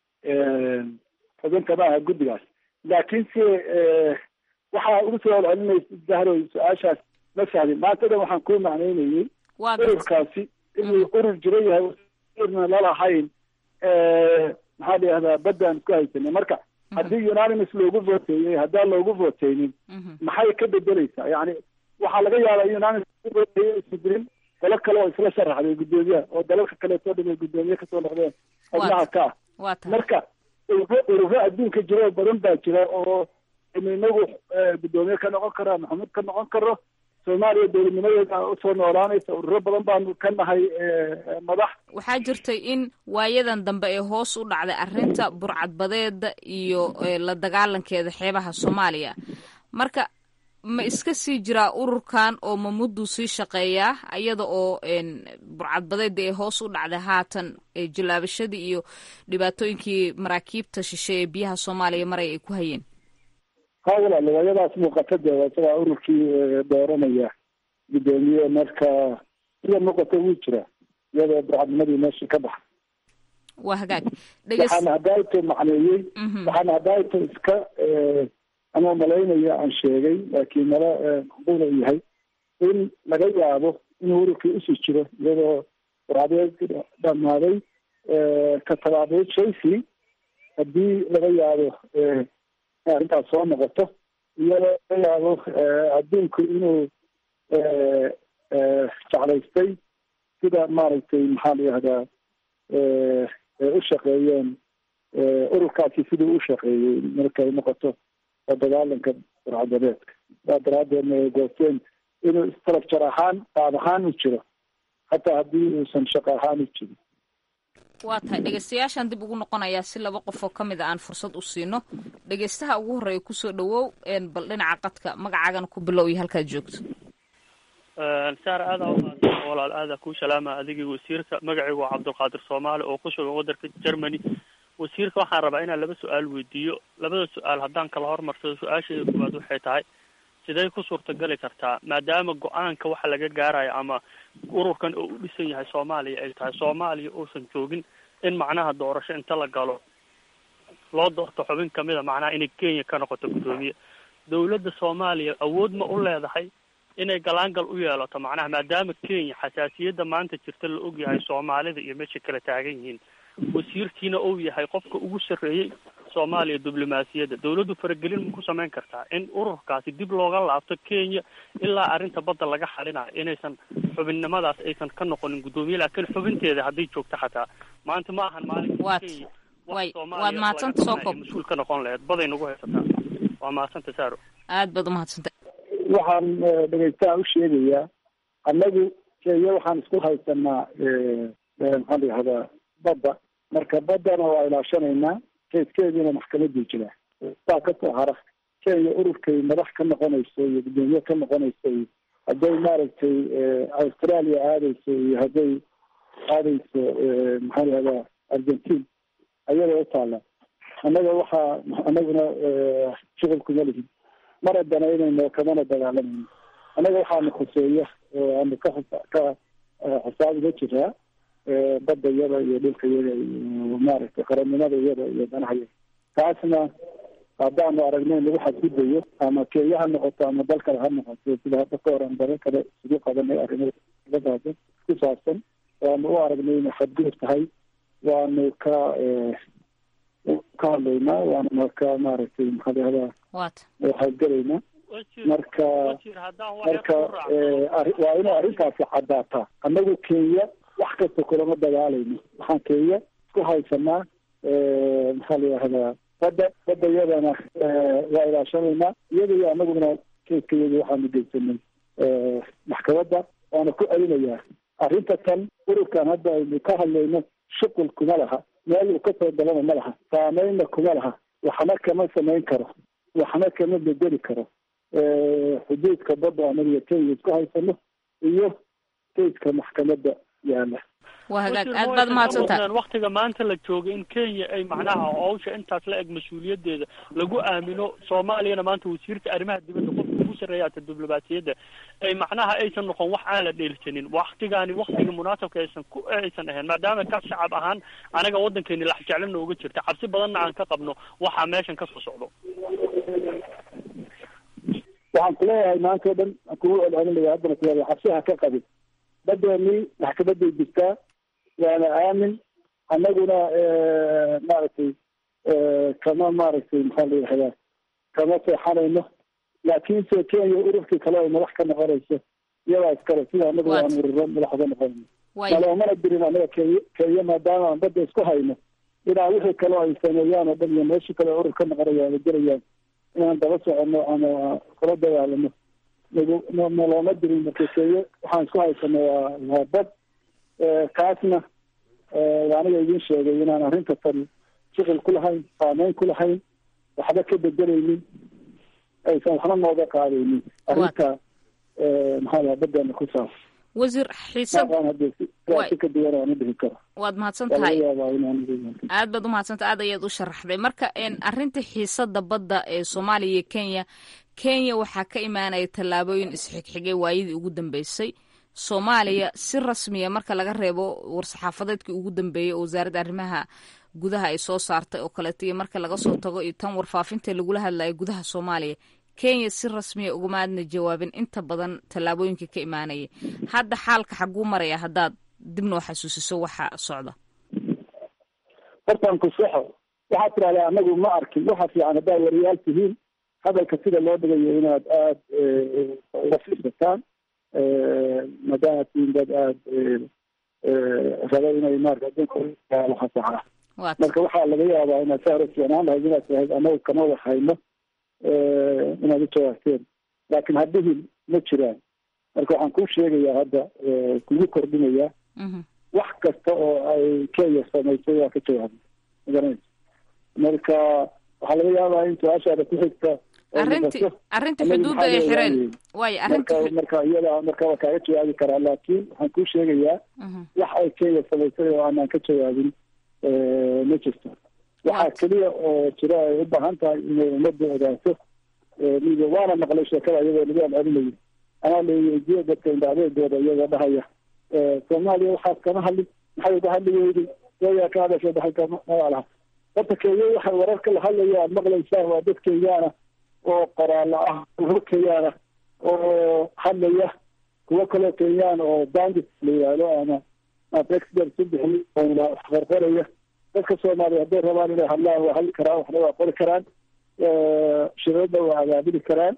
D: xubin kama aha guddigaas laakiin se waxaa ugu soo celcelinaysa zahroy su-aashaas ma fahmin maanta dhan waxaan kuu macnaynayey ururkaasi inuu urur jira yahay na lalahayn maxaa la yihahdaa baddaan isku haysanay marka haddii unanimus loogu voteeyey haddaan loogu voteynin maxay ka bedeleysaa yani waxaa laga yaabaa unanimus loogu voteeyey isbeddelin dalo kale oo isla sharaxday guddoomiyaha oo dalalka kaleetoo dhan ay guddoomiye kasoo noqdeen xubnaha ka ah marka ururo adduunka jiro oo badan baa jira oo inagu guddoomiye ka noqon karo ama xumud ka noqon karo soomaaliya dowladnimadeeda usoo noolaanaysa ururo badan baanu ka nahay madax
I: waxaa jirtay in waayadan dambe ee hoos u dhacday arrinta burcadbadeeda iyo la dagaalankeeda xeebaha soomaaliya marka ma iska sii jiraa ururkan oo ma mudduu sii shaqeeyaa iyada oo burcadbadeeda ee hoos u dhacday haatan jilaabashadii iyo dhibaatooyinkii maraakiibta shishe ee biyaha soomaaliya maray ay ku hayeen
D: ha walaal waayadaas muuqata dee isagaa ururkii dooranaya guddoomiye marka sida muuqata wuu jiraa iyadoo burcadnimadii meesha ka baxa
I: waa hagaag
D: waxaana hadaaito macneeyey waxaana hadaaito iska ama malaynaya aan sheegay laakiin mala macquula u yahay in laga yaabo inuu ururkii usii jiro iyadoo burcadeed dhamaaday ka tabaabeed chelsea haddii laga yaabo arrintaas soo noqoto iyadoo laga yaabo adduunku inuu jeclaystay sida maaragtay maxaa la yihahdaa u shaqeeyeen ururkaasi siduu u shaqeeyey markay noqoto oo dagaalanka burcadabeedka saa daraadeedna ay goosteen inuu structure ahaan qaab ahaan u jiro hataa haddii uusan shaqo ahaan u jirin
I: waa tahay dhegeystayaashaan dib ugu noqonayaa si laba qof oo ka mid a aan fursad u siino dhegeystaha ugu horreeya kusoo dhawow bal dhinaca qadka magacaagana ku bilow iyo halkaad joogto
K: saar aadaa umahadsan walaal aadaa kuu salaama adigii wasiirka magacaygu waa cabdulqaadir soomaali oo ku sugan waddanka germany wasiirka waxaan rabaa inaan laba su-aal weydiiyo labada su-aal haddaan kala hormarsado su-aasheeda koowaad waxay tahay sidee ku suurtagali kartaa maadaama go-aanka waxa laga gaarayo ama ururkan oo u dhisan yahay soomaaliya ay tahay soomaaliya uusan joogin in macnaha doorasho inta la galo loo doorto xubin kamida macnaha inay kenya ka noqoto guddoomiye dawladda soomaaliya awood ma u leedahay inay galaangal u yeelato macnaha maadaama kenya xasaasiyadda maanta jirta la ogyahay soomaalida iyo meesha kala taagan yihiin wasiirkiina uu yahay qofka ugu sarreeyey soomaaliya diblomaasiyadda dawladdu faragelin ma ku samayn kartaa in ururkaasi dib looga laabto kenya ilaa arrinta badda laga xalinayo inaysan xubinnimadaas aysan ka noqonin guddoomiye laakiin xubinteeda hadday joogto xataa maanta ma ahan maalinka kenya
I: way waad mahadsanta soo koob
K: mas-uul ka noqon laheyd baday nagu haysataa waa mahadsanta saaro
I: aad baad umahadsanta
D: waxaan dhegeystaha u sheegayaa annagu kenya waxaan isku haysanaa maxaa la yihahdaa badda marka baddana waa ilaashanaynaa keeskeediina maxkamadii jira saa kasoo hara kenya ururkay madax ka noqonayso iyo guddoomiye ka noqonayso iyo hadday maaragtay australia aadayso iyo hadday aadayso maxaa la yihahdaa argentine ayada u taala annaga waxaa anaguna shuqulkuma lihin mana danaynayno kamana dagaalamayno annaga waxaana khuseeya oo aanu ka ka xisaab uga jiraa badda iyada iyo dhulka iyada iyo maaragtay qarannimada iyada iyo danaha iyada taasna haddaanu aragno in lagu xadgudayo ama kenya ha noqoto ama dal kale ha noqoto sida hadda ka hor aan dalo kale isugu qabanay arrimadaada ku saabsan waanu u aragnay inay xadgudub tahay waanu ka ka hadlaynaa waana marka maaragtay maxaa lahahdaa
I: waata
D: waxaadgelaynaa marka marka waa inay arrintaasi caddaataa annagu kenya wax kasta kulama dagaalayno waxaan kenya isku haysanaa maxaa la yihahdaa badda badda iyadana waa ilaashanaynaa iyada iyo annaguna keeskayada waxaanu geysanay maxkamadda waana ku celinayaa arrinta tan ururkan hadda aynu ka hadlayno shuqul kuma laha meel uu kasoo galana ma laha saameynna kuma laha waxna kama samayn karo waxna kama bedeli karo xuduudka badda anaga kenya isku haysano iyo keiska maxkamadda yaala
I: waa hagaag aad baad mahadsantahay
K: waktiga maanta la joogay in kenya ay macnaha hawsha intaas la eg mas-uuliyaddeeda lagu aamino soomaaliyana maanta wasiirka arrimaha dibadda qofka ugu sarreeya ata diblomaasiyadda ay macnaha aysan noqon wax aan la dheelsanin waktigaani waktiga munaasabka aysan ku aysan ahayn maadaama ka shacab ahaan anaga waddankeeni lax jeclana uga jirta cabsi badanna aan ka qabno waxaa meeshan kasoo socdo
D: waxaan kuleeyahay maanta o dhan aan kugu celcelinaya haddana kuleeyahay cabsiha ka qabin badeeni maxkamaday jirtaa waana aamin annaguna maaragtay kama maaragtay maxaa la yihahdaa kama seexanayno laakiinse kenya ururkii kale ay madax ka noqonayso iyadaa iskale sida annagu aan ururo madax uga noqonayno maloomana dirin annaga kenya kenya maadaama aan badda isku hayno inaa wixii kale ay sameeyaan oo dhan iyo meeshii kale urur ka noqonayaan gelayaan inaan daba soconno ama kula dagaalano nalooma dirin marka kenya waxaan isku haysano waa waa bad kaasna aniga idin sheegay inaan arrinta tan shuqul ku lahayn saameyn ku lahayn waxba ka bedelaynin aysan waxna nooga qaadaynin arrinta maxaa laha badeena ku saabsan
I: wasiir xiisad
D: si ka duwan aan u dhihi karo
I: waad mahadsan tahay aad baad umahadsantahay aad ayaad u sharaxday marka arrinta xiisada badda ee soomaaliya iyo kenya kenya waxaa ka imaanaya tallaabooyin isxigxigay waayadii ugu dambeysay soomaaliya si rasmiya marka laga reebo war-saxaafadeedkii ugu dambeeyey oo wasaaradda arrimaha gudaha ay soo saartay oo kaleeto iyo marka laga soo tago iyo tan warfaafinta lagula hadlayo gudaha soomaaliya kenya si rasmiya ugumaadna jawaabin inta badan tallaabooyinka ka imaanaya hadda xaalka xaguu maraya haddaad dib noo xasuusiso waxa socda
D: hortaan ku soxo waxaad tidahdaa anagu ma arkin waxa fiican haddaad wariyaal tihiin hadalka sida loo dhigayo inaad aada uga fiirsataan maadaama tihiin dad aada raba inay maarata adduunka waxa saxa marka waxaa laga yaabaa inaad saa hore fiicnaan lahayd inaad tahayd anagu kama wax hayno inaad u jawaabteen laakiin hadhihin ma jiraan marka waxaan kuu sheegayaa hadda kugu kordhinayaa wax kasta oo ay kenya samaysay waa ka jawaabay magaranaysa marka waxaa laga yaabaa in su-aashaada ku xigta
I: arrinti arrinta xuduudda ay xireen waayo arrinta
D: marka marka iyada marka waa kaaga jawaabi karaa laakiin waxaan kuu sheegayaa wax ay kenya samaysay oo aanaan ka jawaabin ma jirto waxaa keliya oo jira ay u baahan tahay inay ummadda ogaato miga waana maqlay sheekada iyadoo lagu celcelinayo anaa laweydiye dadka indhacdeedooda iyagoo dhahaya soomaaliya waxaad kama hadlin maxay uga hadli weyday eeyaa ka hadasha dhaxalka magaalaha horta kenya waxay wararka la hadlaya aad maqlaysaan waa dad kenyaana oo qoraala ah kuwo kenyaana oo hadlaya kuwo kaloo kenyaan oo bandit la yihahdo ama expert u bixi waxqorqoraya dadka soomaaliya hadday rabaan inay hadlaan waa hadli karaan waxna waa qori karaan shirada waa abaabili karaan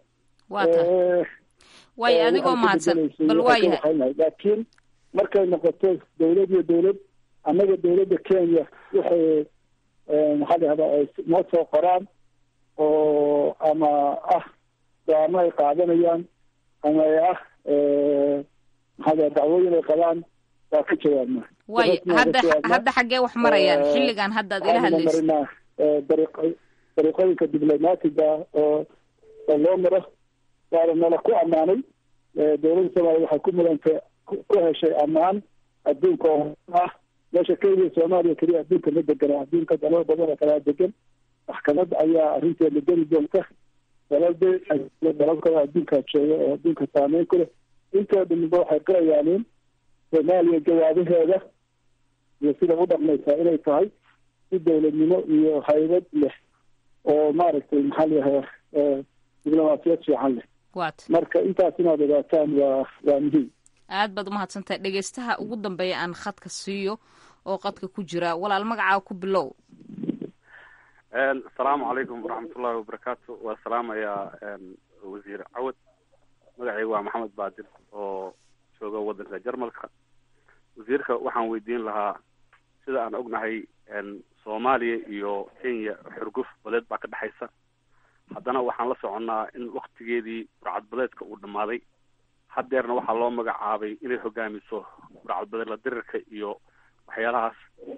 I: waayo adigoo mahadsan bal waayahay
D: laakiin markay noqoto dawlad iyo dawlad annaga dawladda kenya waxay maxaa la yahdaa ay noo soo qoraan oo ama ah go-aamo ay qaadanayaan ama ay ah maxaa la dacwooyin ay qabaan waa ka jawaabnaa
I: waayo hadda hadda xaggee wax marayaan xilligan hadda ad ila hadlaysa
D: marinaa dariiq dariiqooyinka diblomaatiga oo oo loo maro waana nala ku ammaanay dawladda soomaaliya waxay ku mudantay ku heshay ammaan adduunka oo ah meesha kenya soomaaliya keliya adduunka ma degana adduunka dalal badan oo kalaa degan maxkamad ayaa arrinteeda geli doonta dalalda dalal kale adduunkaa jooga oo adduunka saameyn ku leh intoo dhamiba waxay qirayaaniin soomaaliya jawaabaheeda iyo sida u dhaqmaysaa inay tahay si dawladnimo iyo haybad leh oo maaragtay maxaa layahaa diblomaasiyad fiican leh marka intaas inaad ogaataan waa waa muhiim
I: aad baad umahadsantahay dhegeystaha ugu dambeeya aan khadka siiyo oo qadka ku jira walaal magacaa ku bilow
L: asalaamu calaykum waraxmatullahi wabarakaatu waa salaamayaa wasiir cawad magacaygu waa maxamed baadil oo jooga waddanka jarmalka wasiirka waxaan weydiin lahaa sida aan ognahay soomaaliya iyo kenya xurguf badeed baa ka dhexaysa haddana waxaan la soconnaa in waktigeedii burcad badeedka uu dhammaaday haddeerna waxaa loo magacaabay inay hogaamiso burcad badeed la dirirka iyo waxyaalahaas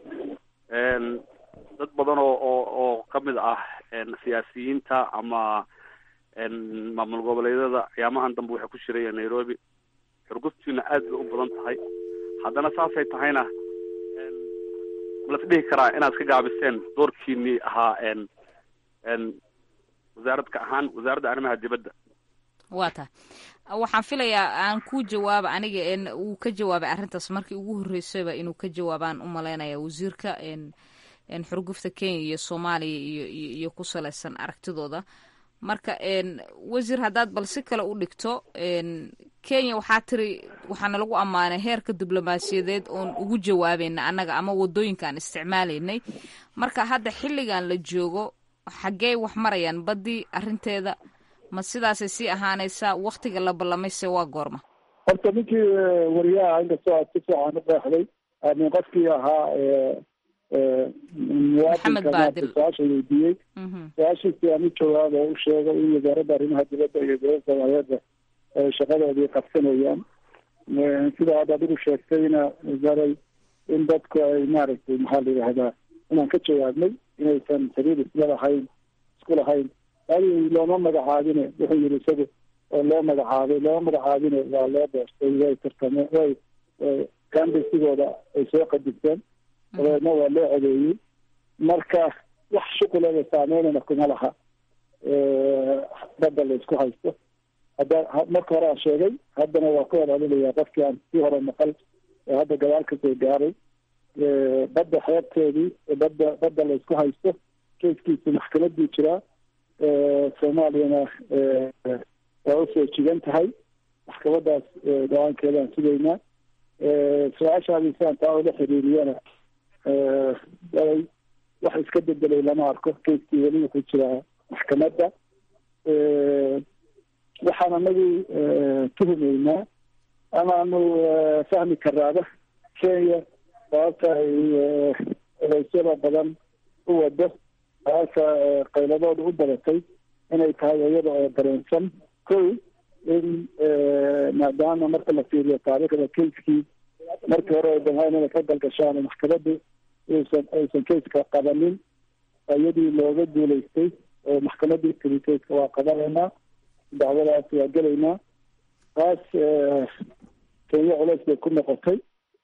L: dad badan oo oo oo kamid ah siyaasiyiinta ama maamul goboleedyada ciyaamahan dambe waxay ku shiraya nairobi xurguftiina aad bay u badan tahay haddana saasay tahayna malas dhihi karaa inaad ka gaabiseen doorkiinii ahaa wasaaradka ahaan wasaaradda arrimaha dibadda
I: waa tahay waxaan filayaa aan ku jawaaba aniga n uu ka jawaabay arrintaas markii ugu horreysayba inuu ka jawaabaan u malaynaya wasiirka xurgufta kenya iyo soomaaliya iyo iyo ku salaysan aragtidooda marka wasiir haddaad bal si kale u dhigto kenya waxaa tiri waxaana lagu ammaanay heerka diblomaasiyadeed oon ugu jawaabayna annaga ama wadooyinka aan isticmaalaynay marka hadda xilligan la joogo xaggey wax marayaan baddii arrinteeda ma sidaasay sii ahaanaysaa waktiga la ballamayse waa goorma
D: horta ninkii wariyaha inkastoo aad si fiican u qeexday min qofkii ahaa muwaadinka su-aasha weydiiyey su-aashiisi aan u jawaaba u sheegay in wasaaradda arrimaha dibadda iyo dowladda soomaaliyeedba ay shaqadoodii qabsanayaan sida hadda adigu sheegtayna wasaray in dadku ay maaragtay maxaa la yidhahdaa inaan ka jawaabnay inaysan xiriir isla lahayn isku lahayn adi looma magacaabine wuxuu yihi isagu oo loo magacaabay looma magacaabine waa loo doortay way tartameen way kambesigooda ay soo qadigteen dabeedna waa loo codeeyey marka wax shuqulada saameynana kuma laha badda la isku haysto hadda marka hore aan sheegay haddana waa ku horalinayaa qofkii aan sii hore maqal ee hadda gadaal kasoo gaaray badda xeebteedii badda badda la isku haysto keiskiisu maxkamadii jiraa soomaaliyana waa usoo jigan tahay maxkamadaas go-aankeedaan sugaynaa su-aashaadii siaan taa ula xiriiriyana ay wax iska bedelay lama arko keiskii weli wuxuu jiraa maxkamadda waxaan anagu tuhumeynaa amaanu fahmi karaaba kenya sababta ay odeysyada badan u wado sababta qayladooda u badatay inay tahay iyada oo dareensan kow in maadaama marka la fiiriyo taariikhda keiskii markii hore ay damhaan inay ka galgashaan maxkamaddu aysan aysan keiska qabanin iyadii looga guulaystay oo maxkamadii tiri keiska waa qabanaynaa dacwadaas waa gelaynaa taas kenya culeys bay ku noqotay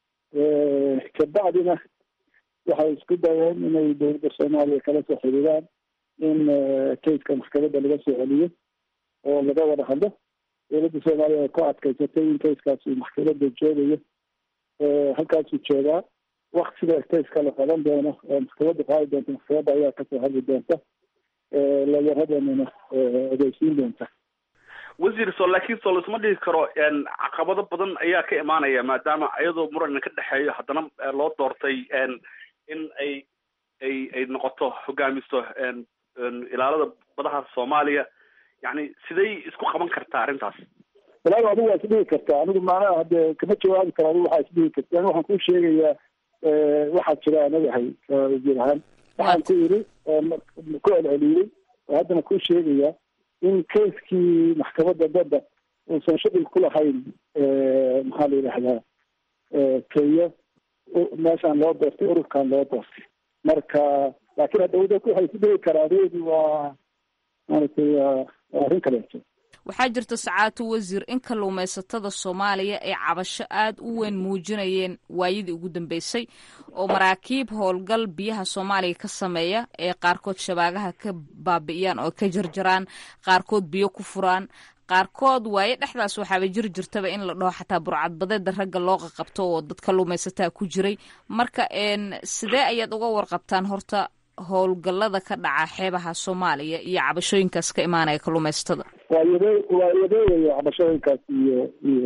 D: kabacdina waxay isku dayeen inay dowladda soomaaliya kala soo xiriiraan in keiska maxkamadda laga soo celiyo oo laga wada hadlo dowladda soomaaliya ay ku adkaysatay in keiskaas uu maxkamadda joogayo halkaasuu joogaa waktiga keiska la qaban doono oo maxkamadda qaadi doonta maxkamadda ayaa kasoo hadli doonta layaradeenana odeysiin doonta
L: wasiir so laakiin soo laisma dhihi karo caqabado badan ayaa ka imaanaya maadaama iyadoo muran ka dhexeeyo haddana loo doortay in ay ay ay noqoto hogaamiso ilaalada badaha soomaaliya yani siday isku qaban kartaa arrintaas
D: walaal adigu waa isdhihi kartaa anigu maanaha hadde kama jawaabi karo adigu waxaa isdhihi karta ani waxaan kuu sheegayaa waxaa jira anagahay wasiir ahaan waxaan ku yiri ku celceliyey oo haddana kuu sheegayaa in keiskii maxkamadda badda uusan shuqul ku lahayn maxaa la yidhahdaa kenya meeshaan loo doortay ururkan loo doortay marka laakiin hadda waddanku waxay ku dhigi karaa adeegi waa maaragtay waa arrin kaleeto
I: waxaa jirta sacaatu wasiir in kalluumaysatada soomaaliya ay cabasho aad u weyn muujinayeen waayadii ugu dambeysay oo maraakiib howlgal biyaha soomaaliya ka sameeya ee qaarkood shabaagaha ka baabi'iyaan oo ka jarjaraan qaarkood biyo ku furaan qaarkood waaye dhexdaas waxaaba jiri jirtaba in la dhaho xataa burcadbadeeda ragga loo qaqabto oo dad kalluumaysataa ku jiray marka sidee ayaad uga warqabtaan horta howlgallada ka dhaca xeebaha soomaaliya iyo cabashooyinkaas ka imaanaya kalluumaysatada
D: waa yade waa yadeegayo cabashooyinkaas iyo iyo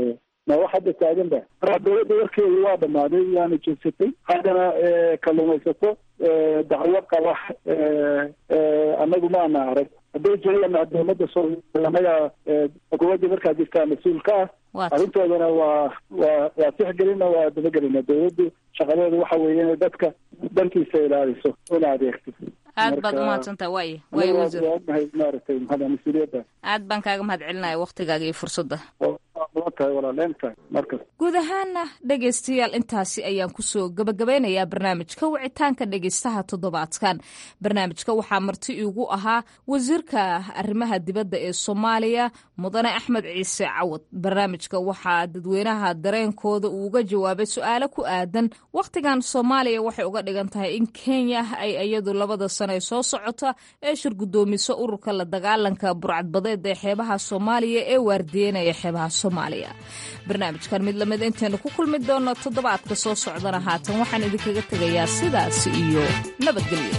D: ma wax hadda taagan ba marka dowladda warkeedu waa dhamaaday waana jeedsatay haddana kalluumaysato dacwo qaba anagu maana arag hadday jiraan dowladda soomaaliya anaga xukuumadda markaa jirtaa mas-uul ka ah arrintoodana waa waa waa tixgelina waa dabagelina dowladdu shaqadeedu waxa weeye inay dadka dankiisa ilaaliso una adeegto
I: aad baad umahadsantaha waay waay wasiir
D: ognahay maaragtay maxaa mas-uuliyadda
I: aad baan kaaga mahad celinaya waktigaaga iyo fursadda
D: tahay walaaleentaa markas
I: guud ahaana dhegaystayaal intaasi ayaan kusoo gabagabeynayaa barnaamijka wicitaanka dhegaystaha toddobaadkan barnaamijka waxaa marti iigu ahaa wasiirka arrimaha dibadda ee soomaaliya mudane axmed ciise cawad barnaamijka waxaa dadweynaha dareenkooda uu uga jawaabay su-aalo ku aadan wakhtigan soomaaliya waxay uga dhigan tahay in kenya ay iyadu labada sane soo socota ee shir guddoomiso ururka la dagaalanka burcadbadeed ee xeebaha soomaaliya ee waardiyeynaya xeebaha soomaaliya barnaamijkan mid lamid intaynu ku kulmi doonno toddobaadka soo socdana haatan waxaan idinkaga tegayaa sidaas iyo nabadgelyo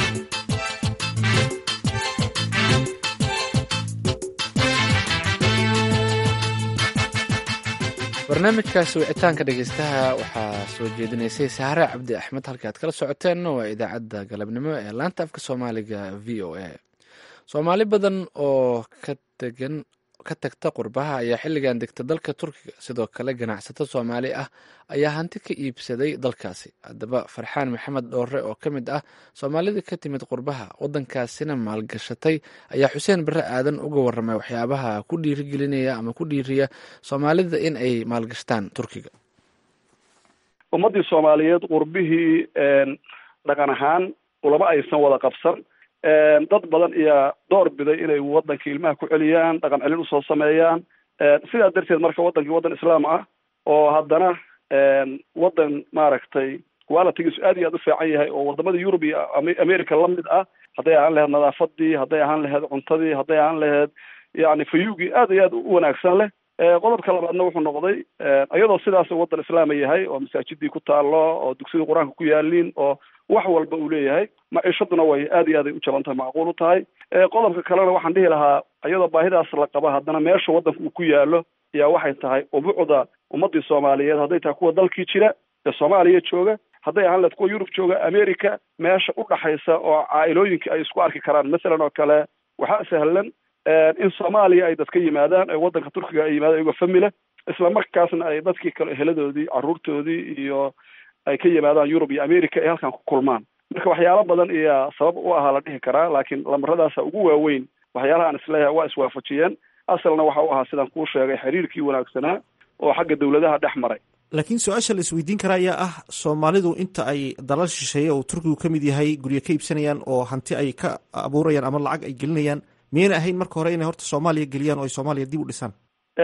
A: barnaamijkaasi wicitaanka dhegeystaha waxaa soo jeedinaysay saare cabdi axmed halka aad kala socoteen waa idaacadda galabnimo ee laanta afka soomaaliga v o a soomaali badan oo ka degan ka tagta qurbaha ayaa xilligan degta dalka turkiga sidoo kale ganacsato soomaali ah ayaa hanti ka iibsaday dalkaasi haddaba farxaan maxamed dhoore oo ka mid ah soomaalida ka timid qurbaha waddankaasina maalgashatay ayaa xuseen barre aadan uga warramay waxyaabaha ku dhiirigelinaya ama ku dhiiriya soomaalida in ay maalgashtaan turkiga
M: ummaddii soomaaliyeed qurbihii dhaqan ahaan ulama aysan wada qabsan dad badan ayaa door biday inay waddanka ilmaha ku celiyaan dhaqan celin usoo sameeyaan sidaa darteed marka waddankii waddan islaam ah oo haddana waddan maaragtay qualitigiisu aad iyo aad u fiican yahay oo wadamada yurub iyo america lamid ah hadday ahaan laheyd nadaafadii hadday ahaan laheyd cuntadii hadday ahaan laheyd yani fayugii aad iyo aad u wanaagsan leh qodobka labaadna wuxuu noqday iyadoo sidaas waddan islaama yahay oo masaajidii ku taalo oo dugsiyada qur-aanka ku yaaliin oo wax walba uu leeyahay maciishaduna way aad iyo aad ay u jaban tahay macquul u tahay qodobka kalena waxaan dhihi lahaa iyadoo baahidaas la qaba haddana meesha waddanka uu ku yaalo ayaa waxay tahay ubucda ummadii soomaaliyeed hadday tahay kuwa dalkii jira ee soomaaliya jooga hadday ahaan lahed kuwa yurub jooga america meesha u dhaxaysa oo caailooyinkii ay isku arki karaan masalan oo kale waxaa sahlan in soomaaliya ay dadka yimaadaan ee waddanka turkiga ay yimaadaan iyagoo famila isla markaasna ay dadkii kale eheladoodii carruurtoodii iyo ay ka yimaadaan yurub iyo america ay halkan ku kulmaan marka waxyaalo badan ayaa sabab u ahaa la dhihi karaa laakiin lamaradaasa ugu waaweyn waxyaalaha aan isleeyahay waa iswaafajiyeen asalna waxa u ahaa sidaan kuu sheegay xiriirkii wanaagsanaa oo xagga dawladaha dhex maray
N: laakiin su-aasha la isweydiin karaa ayaa ah soomaalidu inta ay dalal shisheeye oo turkigu ka mid yahay guryo ka iibsanayaan oo hanti ay ka abuurayaan ama lacag ay gelinayaan miyayna ahayn marka hore inay horta soomaaliya geliyaan oo ay soomaaliya dib u dhisaan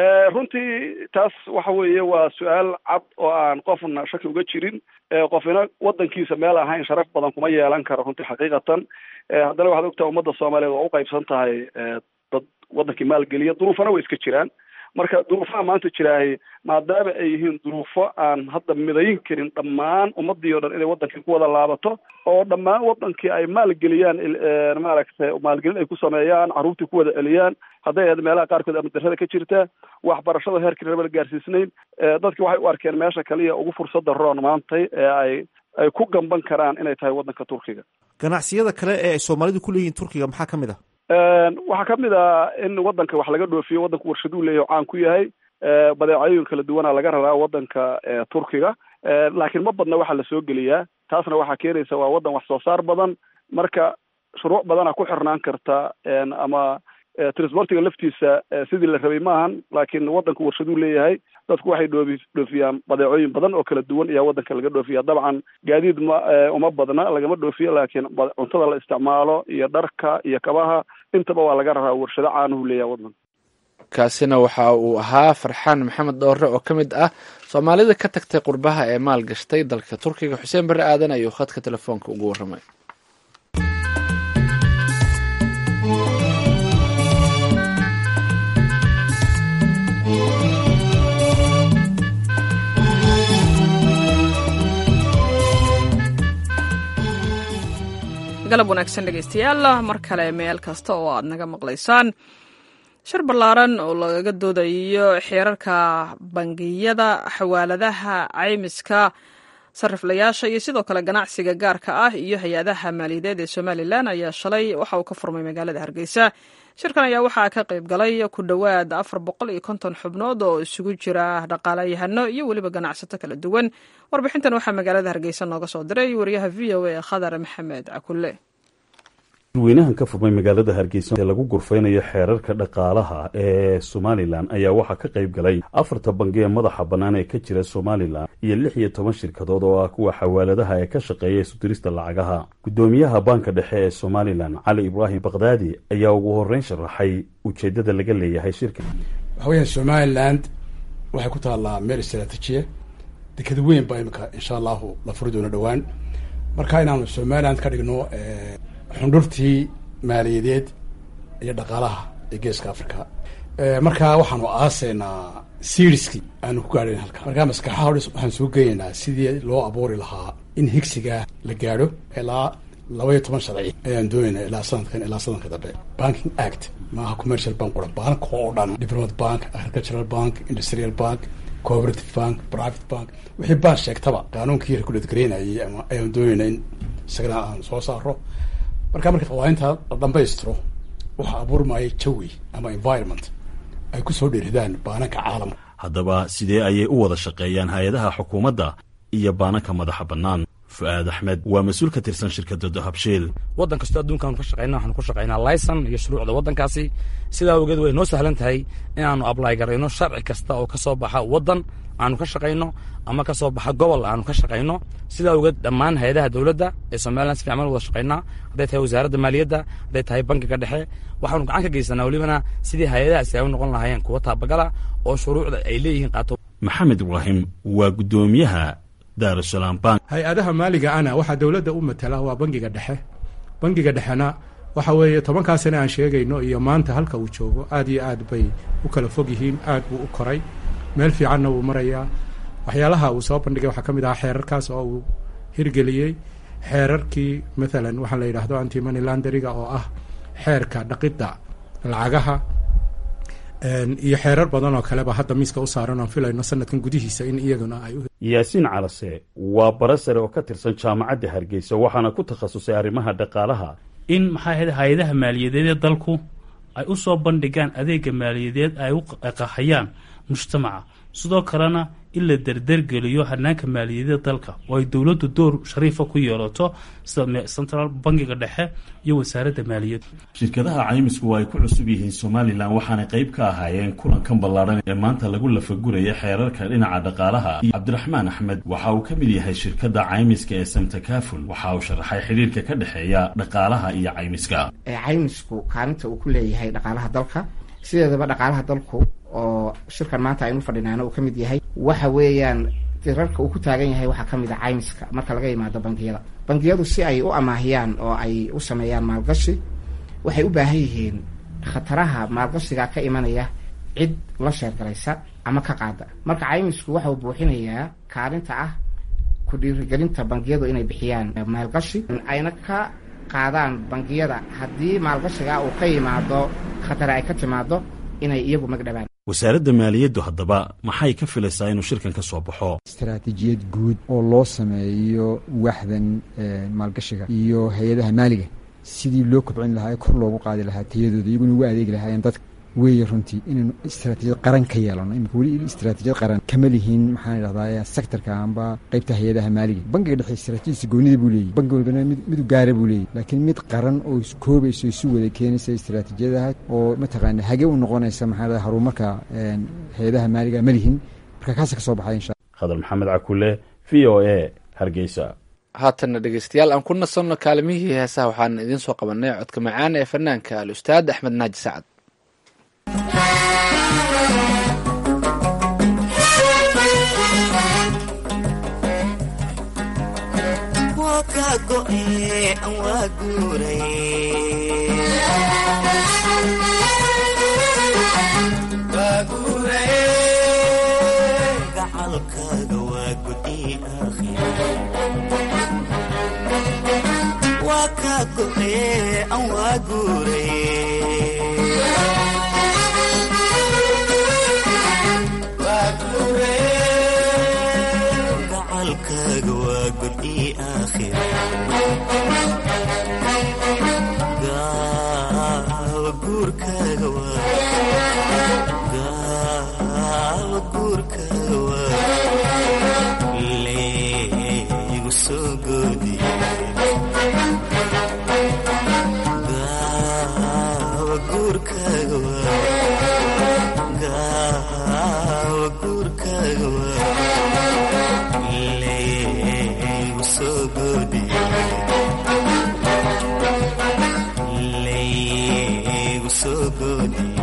M: runtii taas waxa weeye waa su-aal cad oo aan qofna shaki uga jirin qofina waddankiisa meel ahayn sharaf badan kuma yeelan karo runtii xaqiiqatan haddana waxaad ogtaha ummadda soomaaliyeed waa uqaybsan tahay dad waddankii maalgeliya duruufana way iska jiraan marka duruufaha maanta jiraahay maadaama ay yihiin duruufo aan hadda midayn karin dhammaan ummadii o dhan inay wadankii ku wada laabato oo dhammaan wadankii ay maalgeliyaan maaragtay maalgelin ay ku sameeyaan carruurtii ku wada celiyaan hadday ahayd meelaha qaarkood amadarada ka jirta waxbarashada heerkii raba la gaarsiisnayn dadki waxay u arkeen meesha kaliya ugu fursada roon maantay ee ay ay ku gamban karaan inay tahay waddanka turkiga
N: ganacsiyada kale ee ay soomaalidu ku leeyihiin turkiga maxaa ka mid ah
M: waxaa kamid ah in waddanka wax laga dhoofiyo waddanku warshaduu leeyahy oo caan ku yahay badeecooyin kala duwana laga raraa waddanka turkiga laakiin ma badna waxaa lasoo geliyaa taasna waxaa keenaysa waa waddan wax soo saar badan marka shuruuc badana ku xirnaan karta ama transportiga laftiisa sidii la rabay maahan laakiin waddanku warshaduu leeyahay dadku waxay dhoofi dhoofiyaan badeecooyin badan oo kala duwan ayaa waddanka laga dhoofiya dabcan gaadiid ma uma badna lagama dhoofiyo laakiin cuntada la isticmaalo iyo dharka iyo kabaha intaba waa laga raraa warshado caanuhu leeyahay waddanka
A: kaasina waxa uu ahaa farxaan maxamed dhoore oo ka mid ah soomaalida ka tagtay qurbaha ee maal gashtay dalka turkiga xuseen barre aadan ayuu khadka telefoonka ugu warramay
B: galab wanaagsan dhegaystayaal mar kale meel kasta oo aad naga maqlaysaan shir ballaaran oo lagaga doodayo xeerarka bangiyada xawaaladaha caymiska sariflayaasha iyo sidoo kale ganacsiga gaarka ah iyo hay-adaha maaliyadeed ee somalilan ayaa shalay waxa uu ka furmay magaalada hargeysa shirkan ayaa waxaa ka qayb galay ku dhowaad afar boqol iyo konton xubnood oo isugu jira dhaqaalayahano iyo weliba ganacsato kala duwan warbixintan waxaa magaalada hargeysa nooga soo diray wariyaha v o a khadar maxamed cakulle
O: weynahan ka furmay magaalada hargeysa ee lagu gurfaynayo xeerarka dhaqaalaha ee somalilan ayaa waxaa ka qayb galay afarta bangi ee madaxa bannaan ee ka jira somalilan iyo lix iyo toban shirkadood oo ah kuwa xawaaladaha ee ka shaqeeya isudirista lacagaha guddoomiyaha baanka dhexe ee somalilan cali ibraahim bakdaadi ayaa ugu horreyn sharaxay ujeeddada laga leeyahay shirka
P: waxa weeyaan somaliland waxay ku taallaa meel istraatiijiya deked weyn baa imika insha allahu la furi doono dhowaan marka inaanu somaliland ka dhigno xundhurtii maaliyadeed iyo dhaqaalaha ee geeska africa marka waxaanu aaseynaa seriskii aanu ku gaadhayn halka markaa maskaxaha o waxaan soo geynaynaa sidii loo abuuri lahaa in higsigaa la gaadho ilaa laba iyo toban sharci ayaan doonayna ilaa sanadkan ilaa sanadka dambe banking act maaha commercial bank quran bank oo dhan diplomat bank agricultural bank industrial bank cooperative bank private bank wixii baan sheegtaba qaanuunkii reguladgaraynayay ama ayaan doonayna in isagana aan soo saaro marka marka qawaaninta la dhamaystiro waxaa abuurmaya jawi ama environment ay ku soo dheeridaan baananka caalamka
O: haddaba sidee ayay u wada shaqeeyaan hay-adaha xukuumadda iyo baananka madaxa bannaan fu-aad axmed waa mas-uul ka tirsan shirkadda dahabshiil
Q: waddan kastoo adduunkaanu ka shaqeyna waxaanu ku shaqeynaa layson iyo shuruucda waddankaasi sidaa awgeed way noo sahlan tahay inaannu ablay garayno sharci kasta oo ka soo baxa waddan aanu ka shaqayno ama ka soo baxa gobol aanu ka shaqayno sidaa awgeed dhammaan hay-adaha dowladda ee somalilan si fiican wada shaqaynaa hadday tahay wasaaradda maaliyadda hadday tahay bankiga dhexe waxaanu gacan ka geysanaa welibana sidii hay-adahaasi ay u noqon lahaayeen kuwa taabagala oo shuruucda ay leeyihiin qaato
O: maxamed ibraahim waa guddoomiyaha daarusalaam bank
R: hay-adaha maaliga ana waxaa dowladda u matala waa bangiga dhexe bangiga dhexena waxa weeye tobankaa sane aan sheegayno iyo maanta halka uu joogo aad iyo aad bay u kala fog yihiin aad buu u koray meel fiicanna wuu marayaa waxyaalaha uu soo bandhigay waxaa ka mid ahaa xeerarkaas oo uu hirgeliyey xeerarkii mathalan waxaa la yidhaahdo anti money landeriga oo ah xeerka dhaqidda lacagaha iyo xeerar badan oo kaleba hadda miiska u saaran oon filayno sanadkan gudihiisa in iyaguna ay
O: yaasiin calase waa bara sare oo ka tirsan jaamacadda hargeysa waxaana ku takhasusay arrimaha dhaqaalaha
S: in maxaa ahayd hay-adaha maaliyadeed ee dalku ay u soo bandhigaan adeega maaliyadeed ay u qahayaan mujtamaca sidoo kalena in la derdergeliyo hanaanka maaliyadeed dalka oo ay dowladdu door shariifa ku yeelato sida central bankiga dhexe iyo wasaaradda maaliyadda
O: shirkadaha caymisku waa ay ku cusub yihiin somalilan waxaanay qayb ka ahaayeen kulankan ballaadhan ee maanta lagu lafaguraya xeerarka dhinaca dhaqaalaha iyo cabdiraxmaan axmed waxa uu ka mid yahay shirkadda caymiska ee samtakaful waxa uu sharaxay xidhiirka ka dhexeeya dhaqaalaha iyo caymiska
T: caymisku kaalinta uu ku leeyahay dhaqaalaha dalka sideedaba dhaqaalaha dalku oo shirkan maanta aynu fadhinaana uu ka mid yahay waxa weeyaan tirarka uu ku taagan yahay waxaa ka mid a caymiska marka laga yimaado bangiyada bangiyadu si ay u amaahiyaan oo ay u sameeyaan maalgashi waxay u baahan yihiin khataraha maalgashiga ka imanaya cid la sheergaraysa ama ka qaada marka caymisku waxa uu buuxinayaa kaalinta ah ku dhiirigelinta bangiyadu inay bixiyaan maalgashi ayna ka qaadaan bangiyada haddii maalgashiga uu ka yimaado khatare ay ka timaado inay iyagu magdhabaan
O: wasaaradda maaliyaddu haddaba maxay ka filaysaa inuu shirkan ka soo baxo
U: istaraatiijiyad guud oo loo sameeyo waxdan maalgashiga iyo hay-adaha maaliga sidii loo kobcin lahaa ee kor loogu qaadi lahaa tayadooda iyaguna ugu adeegi lahaayeen dadka weeye runtii inaynu istaraatiijiyad qaran ka yeelano imika weli istaraatiijiyad qaran kama lihiin maxaan idhahdaa sektorka amba qeybta hay-adaha maaliga bankiga dhexe istaraatiijiyadiisa goonida buu leeyahy banki walbana mid u gaara buu leeyahy laakiin mid qaran oo iskoobayso isu wada keenaysa istaraatiijiyadaha oo mataqaana hage u noqonaysa maxaa idhahda horumarka hay-adaha maaliga ma lihin marka kaasa ka soo baxay insha
O: khadar maxamed cakule v o a hargeysa
A: haatanna dhegeystayaal aan ku nasanno kaalimihii heesaha waxaana idiin soo qabanay codka macaan ee fanaanka al ustaad axmed naaji sacad
E: guurkaaga waa god ii aakhira gaawa guurkaaga waa gaawa guurkaaga waa leegu soo goodiye gaawa guurkaaga waa gaawa guurkaaga waa leegu soo goodiye leegu soo goodiye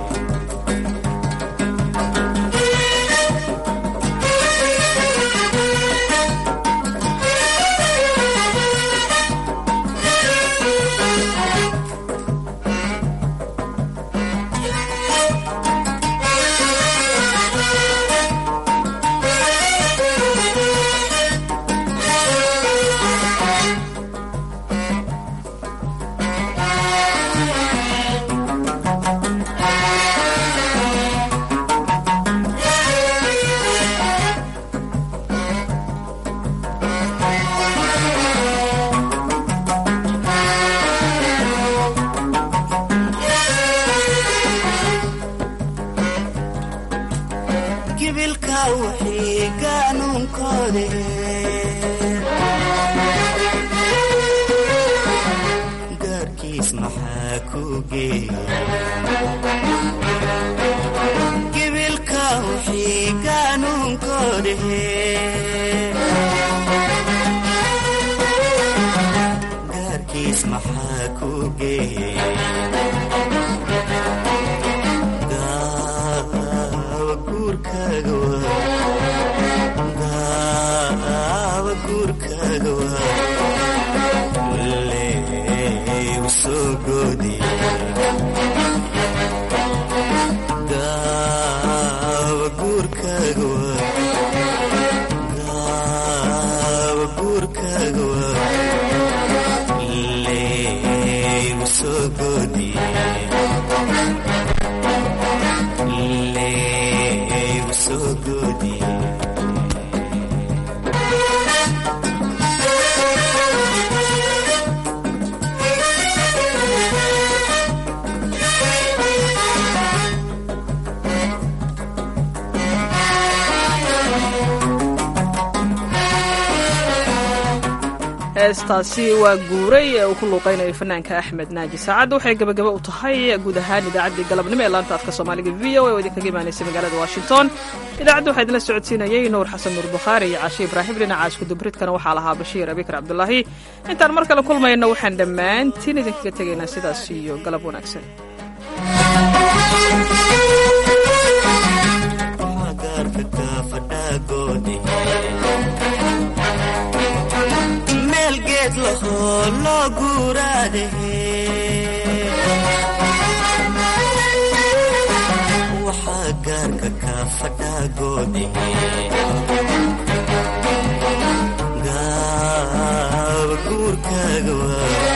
E: gibilka wixii qaanuunkoode gaarkiis maxaa ku geeya gibilka wixii qaanuunkoode gaarkiis maxaa ku geeya gaawa guurkaaga waa gaawa guurkaaga waa leegu soo goodiye gaawa guurkaaga waa gaawa guurkaaga waa leegu soo goodiye leegu soo goodiye
B: heestaasi waa guuray ee uu ku luuqaynayo fanaanka axmed naaji saacadda waxay gebagaba u tahay guud ahaan idaacaddii galabnimo ee laanta afka soomaaliga v o a oo idinkaga imaanaysay magaalada washington idaacadda waxaa idinla socodsiinayey nuur xasan nuur bukhaari iyo cashe ibraahim dhinaca iskudubridkana waxaa lahaa bashiir abikar cabdulaahi intaan mar kale kulmayno waxaan dhammaantiin idinkaga tegaynaa sidaas iyo galab wanaagsan
E: gaarka kaafadhaagoode meel geed lahoo loo guuraade waxaa gaarka kaafadhaagoode gaawa guurkaaga waa